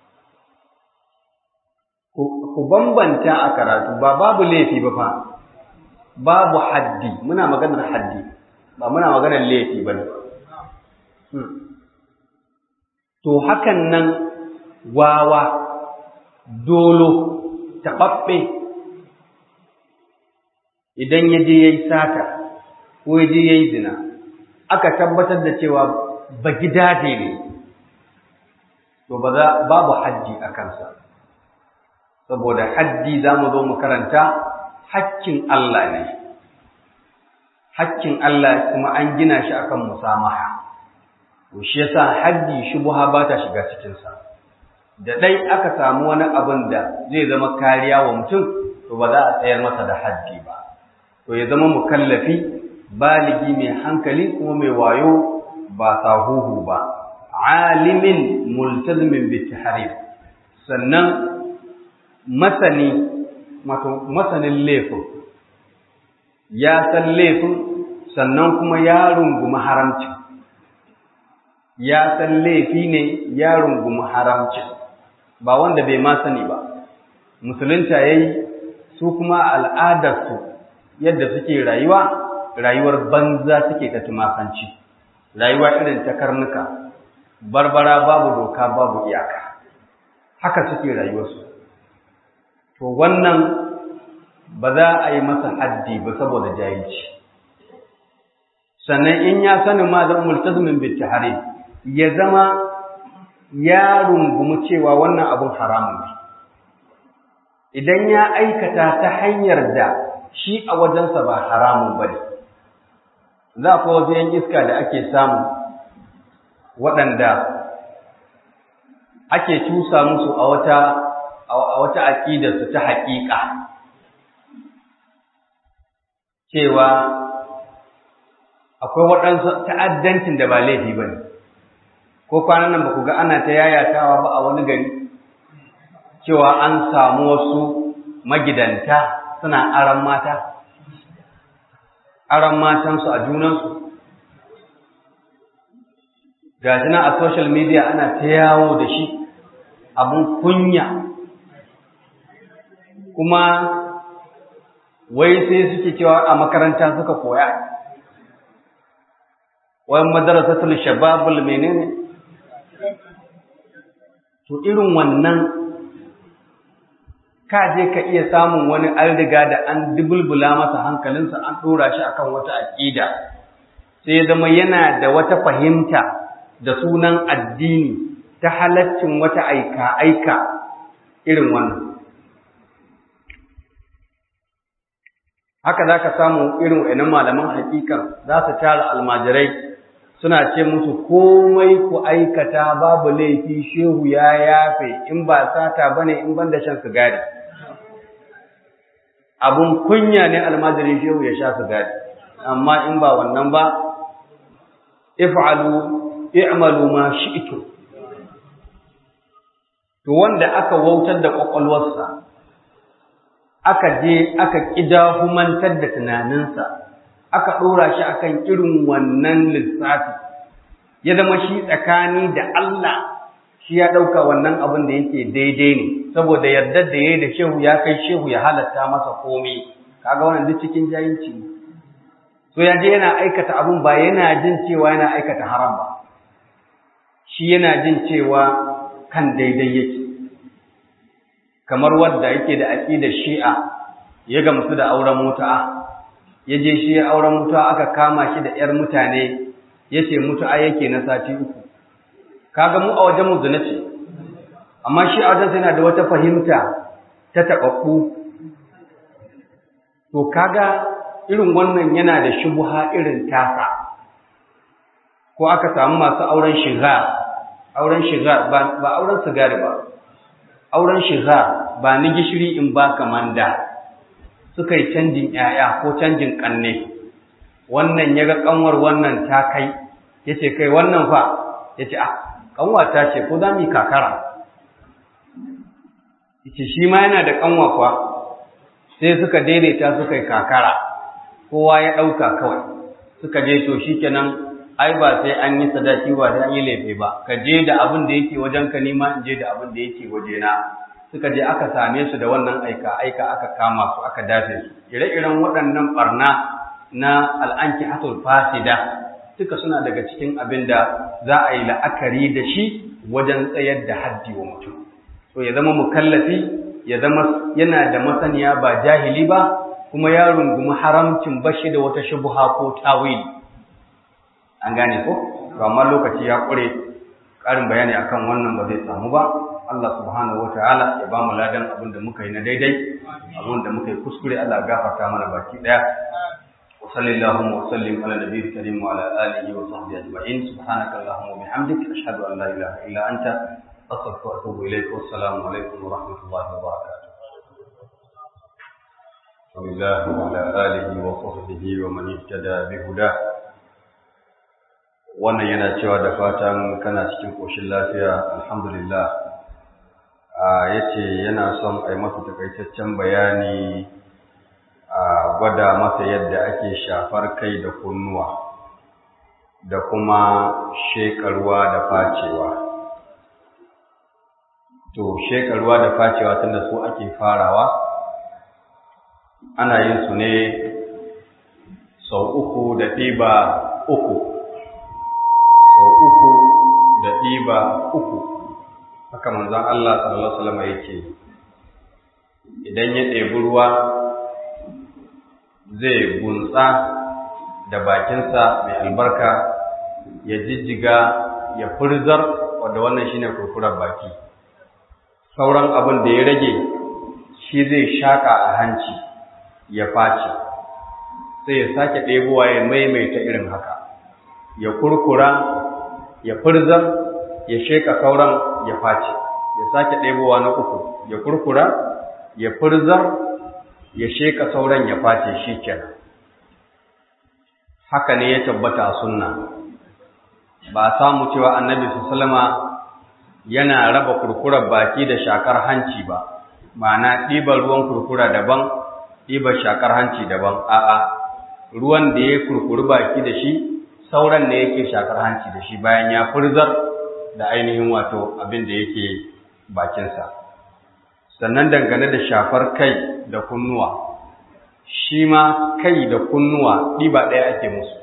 ku bambanta a karatu ba babu laifi ba fa babu haddi muna maganar haddi ba muna maganar laifi ba ne to hakan nan wawa dolo taɓaɓɓe idan ya je ya yi sata ko ya je ya yi zina aka tabbatar da cewa ba gidaje ne to ba za babu haddi a kansa saboda haddi za mu zo mu karanta hakkin Allah ne hakkin Allah kuma an gina shi akan musamaha to shi yasa haddi shubha ba ta shiga cikin sa da dai aka samu wani abin da zai zama kariya wa mutum to ba za a tsayar masa da haddi ba to ya zama mukallafi baligi mai hankali kuma mai wayo ba sahuhu ba alimin multazimin bitahrim sannan masani masanin laifin ya san laifin sannan kuma ya rungumi haramci ya san laifi ne ya rungumi haramci ba wanda bai ma sani ba musulunta yayi su kuma al'adarsu yadda suke rayuwa rayuwar banza suke ta tumakanci rayuwa irin ta karnuka barbara babu doka babu iyaka haka suke rayuwarsu to wannan ba za a yi masa haddi ba saboda jahilci sannan in ya sani ma da multazimin bil ya zama ya rungumi cewa wannan abun haramun ne idan ya aikata ta hanyar da shi a wajensa ba haramun ba ne za ku wasu yan iska da ake samu waɗanda ake cusa musu a wata a wata aƙidarsu ta haƙiƙa cewa akwai waɗansu ta'addancin da ba laifi ba ne ko kwanan nan ba ku ga ana ta yayatawa ba a wani gari cewa an samu wasu magidanta suna aran mata aran matansu a junansu ga shi a social media ana ta yawo da shi abun kunya kuma wai sai suke cewa a makaranta suka koya wai madarasatul shababul menene to irin wannan ka je ka iya samun wani an riga da an dubulbula masa hankalinsa an ɗora shi akan wata aƙida sai zama yana da wata fahimta da sunan addini ta halaccin wata aika-aika irin wannan haka za ka samu irin wa'annan malaman hakikan za su tara almajirai suna ce musu komai ku aikata babu laifi shehu ya yafe in ba sata bane in ban da shan sigari abun kunya ne almajirin shehu ya sha sigari amma in ba wannan ba if'alu i'malu ma shi'tu to wanda aka wautar da kwakwalwarsa aka je aka kidahumantar da tunaninsa aka ɗora shi akan irin wannan lissafi ya zama shi tsakani da Allah shi ya ɗauka wannan abin da yake daidai ne saboda yardar da ya yi da shehu ya kai shehu ya halatta masa komai kaga wannan duk cikin jahilci ne so ya je yana aikata abin ba yana jin cewa yana aikata haram ba shi yana jin cewa kan daidai yake kamar wanda yake da aqidar shi'a ya gamsu da auren mutu'a ya je shi auren mutu'a aka kama shi da ƴar mutane yace mutu'a yake na sati uku kaga mu a wajen mu zina ce amma shi a wajen yana da wata fahimta ta taɓaɓɓu to kaga irin wannan yana da shubuha irin tasa ko aka samu masu auren shiga auren shiga ba auren sigari ba auren shiga ba ni gishiri in ba kamanda suka yi canjin ‘ya'ya ko canjin ƙanne, wannan ya ga ƙanwar wannan ta kai, ya ce kai wannan fa, ya ce, ah, ƙanwa ta ce, ko za mu yi kakara? Ya ce, shi ma yana da ƙanwa kwa, sai suka daidaita suka yi kakara, kowa ya ɗauka kawai, suka je to shi kenan, ai ba sai an yi sadaki ba sai an yi laifi ba, ka je da abin da yake wajen ka nima in je da abin da yake wajena. suka je aka same su da wannan aika aika aka kama su aka dafe su ire-iren waɗannan barna na al'anki hatul fasida duka suna daga cikin abin da za a yi la'akari da shi wajen tsayar da haddi wa mutum so ya zama mukallafi ya zama yana da masaniya ba jahili ba kuma ya rungumi haramcin bashi da wata shubuha ko tawili an gane ko amma lokaci ya ƙure ƙarin bayani akan wannan ba zai samu ba Allah subhanahu wa ta'ala ya ba mu ladan abin da muka yi na daidai abin da muka yi kuskure Allah gafarta mana baki daya wa وصل اللهم وسلم على النبي الكريم وعلى آله وصحبه أجمعين سبحانك اللهم وبحمدك أشهد أن لا إله إلا أنت أستغفرك وأتوب إليك والسلام عليكم ورحمة الله وبركاته ولله وعلى آله وصحبه ومن اهتدى بهداه wannan yana cewa da fatan kana cikin ƙoshin lafiya alhamdulillah a yace yana son a yi masa takaitaccen bayani a gwada masa yadda ake shafar kai da kunnuwa da kuma shekarwa da facewa to shekarwa da facewa tunda su ake farawa ana yin su ne sau uku da ɗiba uku sau uku da ɗiba uku haka manzon Allah sallallahu alaihi wasallam yake idan ya ɗebi ruwa zai gunsa da bakinsa mai albarka ya jijjiga ya furzar wadda wannan shine kurkurar baki sauran abin da ya rage shi zai shaka a hanci ya face sai ya sake ɗebowa ya maimaita irin haka ya kurkura ya furzar ya sheka sauran ya face ya sake ɗebowa na uku ya kurkura ya furzar ya sheka sauran ya face shi kenan haka ne ya tabbata a sunna ba a samu cewa annabi sallama yana raba kurkurar baki da shakar hanci ba ma'ana ɗiban ruwan kurkura daban ɗiban shakar hanci daban a'a ruwan da ya kurkuri baki da shi sauran ne yake shakar hanci da shi bayan ya furzar da ainihin wato abin da yake bakinsa sannan dangane da shafar kai da kunnuwa shi ma kai da kunnuwa ɗiba ɗaya ake musu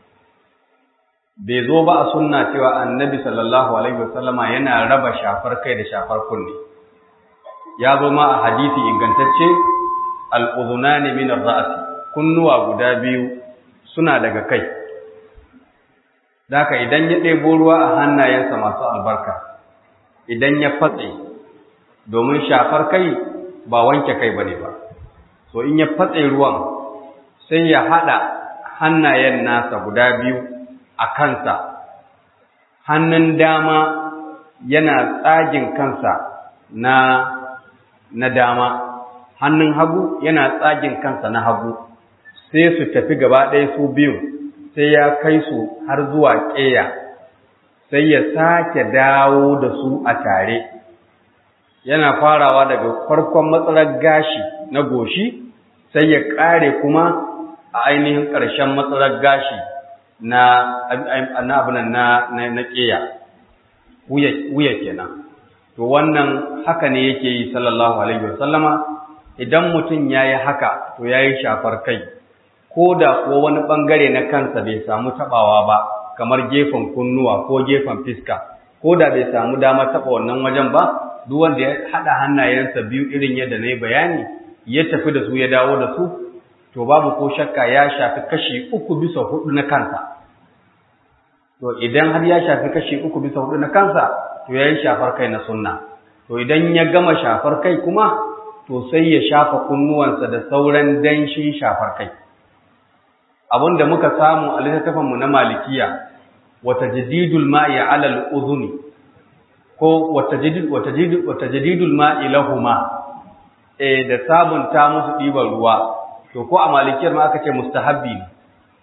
bai zo ba a sunna cewa annabi sallallahu alaihi wasallama yana raba shafar kai da shafar kunne ya zo ma a hadisi ingantacce al'udhunani min ar-ra'si kunnuwa guda biyu suna daga kai Daka idan ya ɗebo ruwa a hannayensa masu albarka, idan ya fatse, domin shafar kai ba wanke kai ba ne ba, so in ya fatse ruwan sai ya haɗa hannayen nasa guda biyu a kansa, hannun dama yana tsagin kansa na, na dama, hannun hagu yana tsagin kansa na hagu, sai su tafi gaba ɗaya su biyu. sai ya kai su har zuwa ƙeya sai ya sake dawo da su a tare yana farawa daga farkon matsalar gashi na goshi sai ya ƙare kuma a ainihin ƙarshen matsalar gashi na abinan na na ƙeya wuya kenan to wannan haka ne yake yi sallallahu alaihi wasallama idan mutum ya yi haka to ya yi shafar kai ko da ko wani ɓangare na kansa bai samu taɓawa ba kamar gefen kunnuwa ko gefen fiska ko da bai samu dama taɓa wannan wajen ba duk wanda ya haɗa hannayensa biyu irin yadda na yi bayani ya tafi da su ya dawo da su to babu ko shakka ya shafi kashi uku bisa hudu na kansa to idan har ya shafi kashi uku bisa hudu na kansa to ya yi shafar kai na sunna to idan ya gama shafar kai kuma to sai ya shafa kunnuwansa da sauran danshin shafar kai da muka samu a littattafanmu na malikiya wata jadidul ma'i ala al'udhuni ko wata jadidul ma'i lahuma eh da sabunta musu ɗiban ruwa to ko a malikiyar ma aka ce mustahabbi ne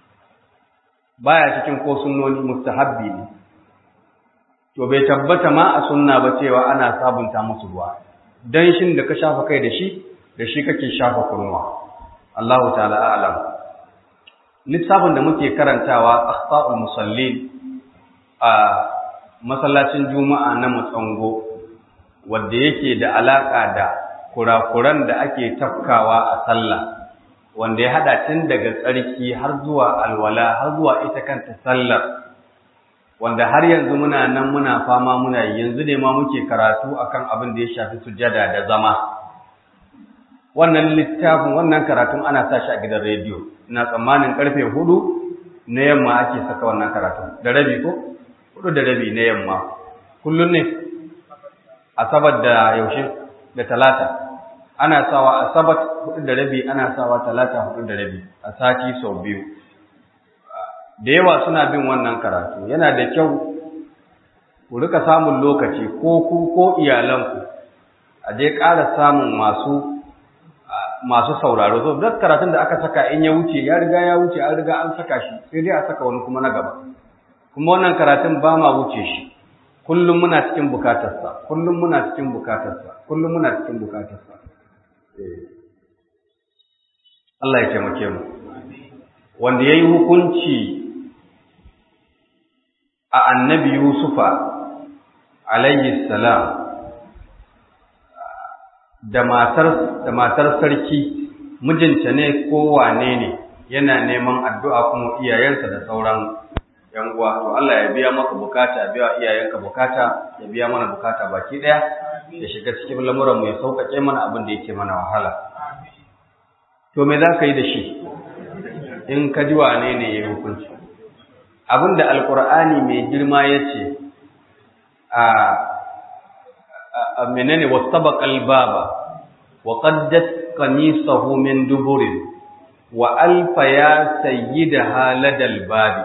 baya cikin ko sunnoni mustahabbi ne to bai tabbata ma a sunna ba cewa ana sabunta musu ruwa dan shin da ka shafa kai da shi da shi kake shafa kunnuwa Allahu ta'ala a'lam littafin da muke karantawa akhta'ul musallin a masallacin juma'a na mutsango wanda yake da alaka da kurakuran da ake tafkawa a sallah wanda ya hada tun daga tsarki har zuwa alwala har zuwa ita kanta sallar wanda har yanzu muna nan muna fama muna yi yanzu ne ma muke karatu akan abin da ya shafi sujada da zama wannan littafin wannan karatun ana sa shi a gidan rediyo ina tsammanin karfe hudu na yamma ake saka wannan karatun da rabi ko hudu da rabi na yamma kullum ne asabar da yaushe da talata ana sawa asabat hudu da rabi ana sawa talata hudu da rabi a sati sau biyu da yawa suna bin wannan karatu yana da kyau ku rika samun lokaci ko ku ko iyalanku a je ƙara samun masu masu sauraro so duk karatun da aka saka in ya wuce ya riga ya wuce an riga an saka shi sai dai a saka wani kuma na gaba kuma wannan karatun ba ma wuce shi kullum muna cikin bukatarsa kullum muna cikin bukatarsa kullum muna cikin bukatarsa Allah ya taimake mu wanda yayi hukunci a annabi Yusufa alayhi salam da matar da matar sarki mijinta ne ko wane ne yana neman addu'a kuma iyayensa da sauran yan uwa to Allah ya biya maka bukata ya biya iyayenka bukata ya biya mana bukata baki daya ya shiga cikin lamuran mu ya sauƙaƙe mana abin da yake mana wahala to me za ka yi da shi in ka ji wane ne ya hukunci abin da alkur'ani mai girma ya ce a menene wasabaq albaba wa qaddat qamisahu min duburin wa alfa ya sayyidaha ladal babi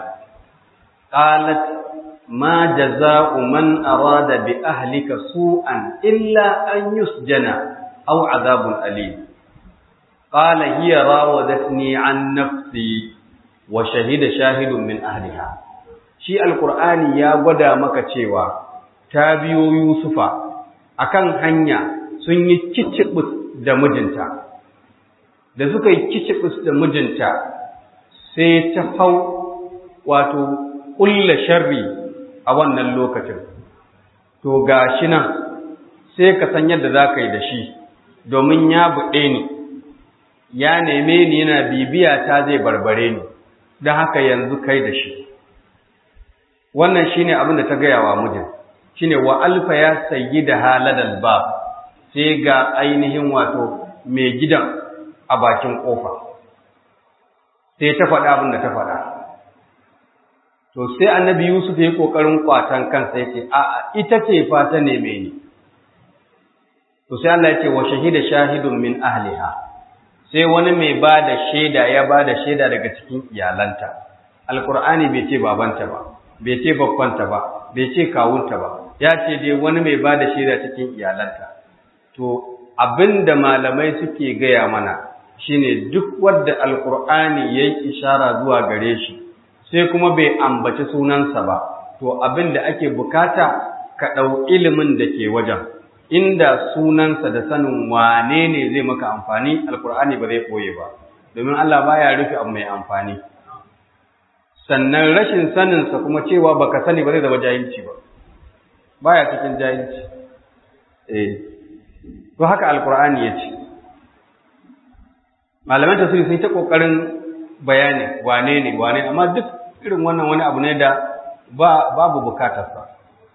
qalat ma jazaa'u man arada bi ahlika su'an illa an yusjana aw adhabun alim qala hiya rawadatni an nafsi wa shahida shahidun min ahliha shi alqur'ani ya gwada maka cewa ta biyo yusufa akan hanya sun yi kicibus da mijinta da suka yi kicibus da mijinta sai ta hau wato ƙulla sharri a wannan lokacin to gashi nan sai ka san yadda za ka yi da shi domin ya buɗe ni ya neme ni yana bibiya ta zai barbare ni don haka yanzu kai da shi wannan shine abin da ta gaya wa mijin shine wa alfa ya sayi da haladal ba sai ga ainihin wato mai gidan a bakin kofa sai ta faɗa abin da ta faɗa to sai annabi yusuf ya yi ƙoƙarin kwatan kansa ya ce a'a ita ce fa ta neme ni to sai Allah ya ce wa shahida shahidun min ahliha sai wani mai ba da shaida ya ba da shaida daga cikin iyalanta alkur'ani bai ce babanta ba bai ce babbanta ba bai ce kawunta ba ya ce dai wani mai ba da shaida cikin iyalanta to abinda malamai suke gaya mana shine duk wadda alkur'ani ya yi ishara zuwa gare shi sai kuma bai ambaci sunansa ba to abinda ake bukata ka ɗau ilimin da ke wajen inda sunansa da sanin wane ne zai maka amfani alkur'ani ba zai ɓoye ba domin Allah baya rufe abu mai amfani sannan rashin saninsa kuma cewa baka sani ba zai zama jahilci ba baya cikin jahilci eh to haka alkur'ani ya ce malaman tafsiri sun ta kokarin bayani wane ne wane amma duk irin wannan wani abu ne da ba babu bukatarsa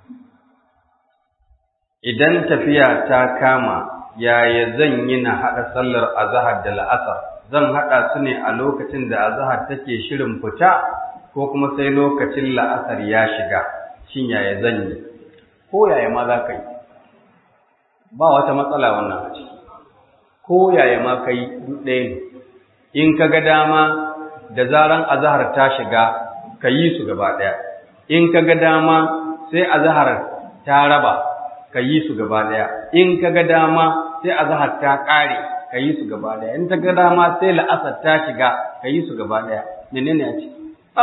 idan tafiya ta kama yaya zan yi na haɗa sallar azahar da la'asar zan haɗa su ne a lokacin da azahar take shirin fita ko kuma sai lokacin la'asar ya shiga shin yaya zan yi ko yaya ma za ka yi ba wata matsala wannan a ciki ko yaya ma ka yi ɗaya ne in ka ga dama da zaran azahar ta shiga ka yi su gaba ɗaya in ka ga dama sai azahar ta raba ka yi su gaba ɗaya in ka ga dama sai azahar ta ƙare ka yi su gaba ɗaya in ta ga dama sai la'asar ta shiga ka yi su gaba ɗaya menene a ciki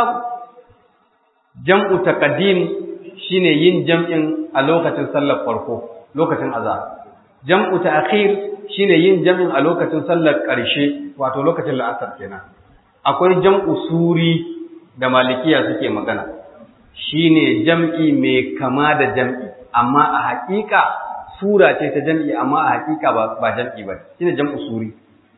jam'u taqdim shine yin jam'in a lokacin sallar farko lokacin azhar jam'u ta'khir shine yin jam'in a lokacin sallar ƙarshe wato lokacin la'asar kenan akwai jam'u suri da malikiya suke magana shine jam'i mai kama da jam'i amma a haƙiƙa sura ce ta jam'i amma a haƙiƙa ba jam'i ba shine jam'u suri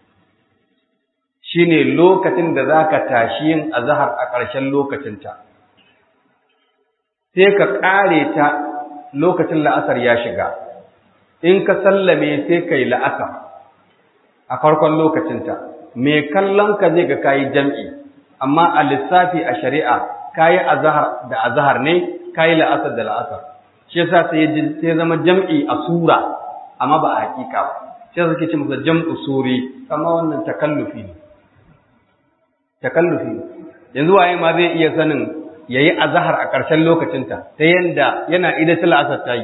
shine lokacin da zaka tashi yin azhar a ƙarshen lokacinta sai ka ƙare ta lokacin la'asar ya shiga in ka sallame sai kai la'asar a farkon lokacinta mai kallon ka zai ga kayi jam'i amma a lissafi a shari'a kayi azhar da azhar ne kayi la'asar da la'asar shi yasa sai sai zama jam'i a sura amma ba a hakika ba sai suke ce masa jam'u suri amma wannan takallufi ne takallufi ne yanzu waye ma zai iya sanin yayi azhar a ƙarshen lokacinta ta yanda yana idatul asar tayi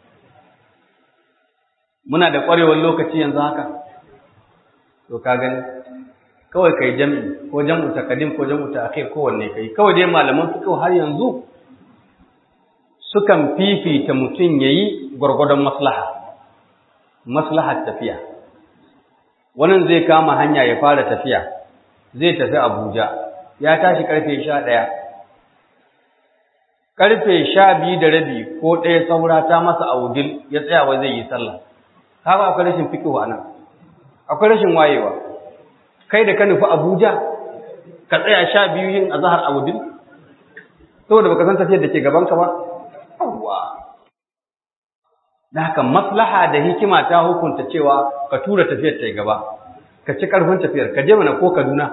muna da ƙwarewar lokaci yanzu haka to ka gani kawai kai jam'i ko jam'u takadim ko jam'u ta'khir ko wanne kai kawai dai malaman fiqh har yanzu sukan fifita mutum yayi gurgurdan maslaha maslahar tafiya wannan zai kama hanya ya fara tafiya zai tafi Abuja ya tashi karfe 11 karfe 12 da rabi ko ɗaya saura ta masa audil ya tsaya wai zai yi sallah kaga akwai rashin fiqh anan akwai rashin wayewa kai da ka nufi Abuja ka tsaya sha biyu yin azhar a wudin saboda baka san tafiyar da ke gaban ka ba yawwa da haka maslaha da hikima ta hukunta cewa ka tura tafiyar ta gaba ka ci karfin tafiyar ka je mana ko Kaduna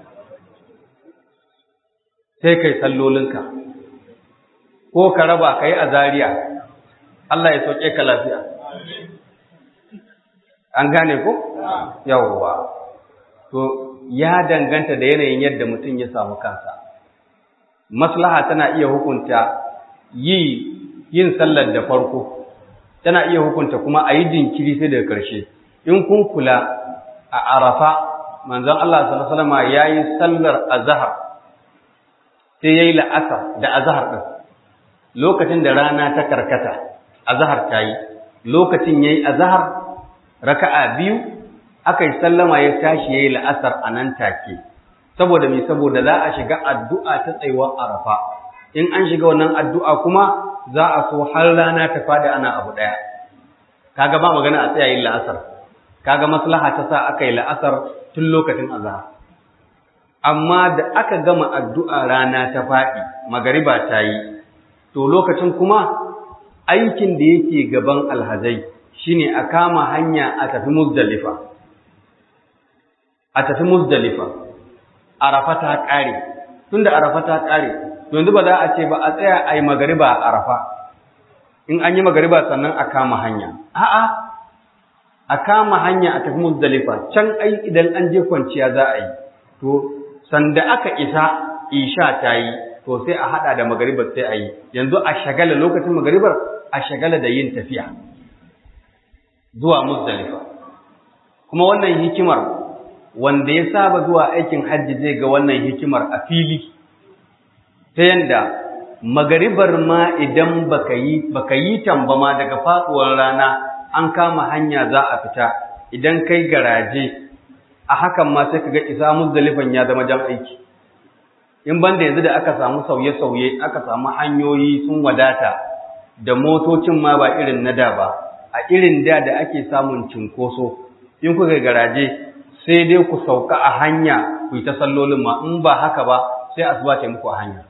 sai kai sallolinka ko ka raba ka yi a Zaria Allah ya sauke ka lafiya an gane ko yawwa to ya danganta da yanayin yadda mutum ya samu kansa maslaha tana iya hukunta yi yin sallar da farko tana iya hukunta kuma a yi jinkiri sai daga ƙarshe in kun kula a arafa manzon Allah sallallahu alaihi wasallam yayi sallar azhar sai yayi la'asar da azhar din lokacin da rana ta karkata azhar ta yi lokacin yayi azhar raka'a biyu aka yi sallama ya tashi ya yi la'asar a nan take saboda mai saboda za a shiga addu'a ta tsayuwar arafa in an shiga wannan addu'a kuma za a so har rana ta fada ana abu ɗaya kaga ba magana a tsaya yin la'asar kaga maslaha ta sa aka yi la'asar tun lokacin azahar amma da aka gama addu'a rana ta faɗi magariba ta yi to lokacin kuma aikin da yake gaban alhazai shine a kama hanya a tafi muzdalifa a tafi muzdalifa arafa ta ƙare tunda arafa ta ƙare yanzu ba za a ce ba a tsaya a yi magariba a arafa in an yi magariba sannan a kama hanya a'a a kama hanya a tafi muzdalifa can ai idan an je kwanciya za a yi to sanda aka isa isha ta yi to sai a hada da magaribar sai a yi yanzu a shagala lokacin magaribar a shagala da yin tafiya zuwa muzdalifa kuma wannan hikimar wanda ya saba zuwa aikin hajji zai ga wannan hikimar a fili ta yanda magaribar ma idan baka yi baka yi tamba ma daga faduwar rana an kama hanya za a fita idan kai garaje a hakan ma sai kaga isa muzdalifan ya zama jan aiki in banda yanzu da aka samu sauye-sauye aka samu hanyoyi sun wadata da motocin ma ba irin na da ba a irin da da ake samun cinkoso in kuka garaje sai dai ku sauka a hanya ku yi ta sallolin ma in ba haka ba sai asuba ta muku a hanya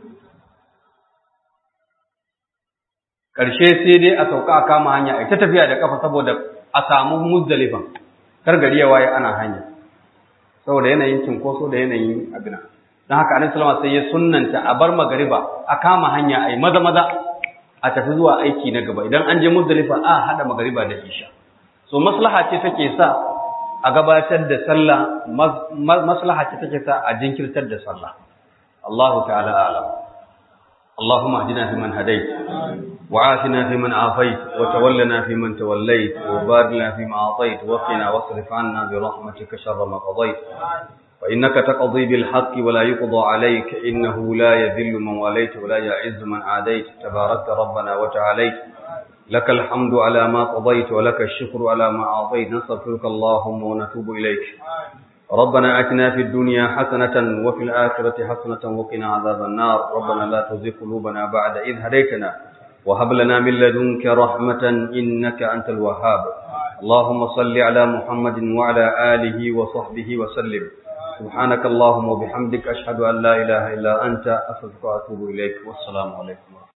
ƙarshe sai dai a sauka a kama hanya a ta tafiya da ƙafa saboda a samu muzdalifan kar gari ya waye ana hanya saboda yanayin cinkoso da yanayin abina don haka annabi sallama sai ya sunnanta a bar magariba a kama hanya a yi maza maza a tafi zuwa aiki na gaba idan an je muzdalifa a haɗa magariba da isha so maslaha ce take sa a gabatar da sallah maslaha ce take sa a jinkirtar da sallah Allahu ta'ala a'lam اللهم اهدنا فيمن هديت وعافنا فيمن عافيت وتولنا فيمن توليت وبارك لنا فيما اعطيت وقنا واصرف عنا برحمتك شر ما قضيت فانك تقضي بالحق ولا يقضى عليك انه لا يذل من واليت ولا يعز من عاديت تباركت ربنا وتعاليت لك الحمد على ما قضيت ولك الشكر على ما اعطيت نستغفرك اللهم ونتوب اليك ربنا اتنا في الدنيا حسنه وفي الاخره حسنه وقنا عذاب النار ربنا لا تزغ قلوبنا بعد اذ هديتنا وهب لنا من لدنك رحمه انك انت الوهاب اللهم صل على محمد وعلى اله وصحبه وسلم سبحانك اللهم وبحمدك اشهد ان لا اله الا انت استغفرك واتوب اليك والسلام عليكم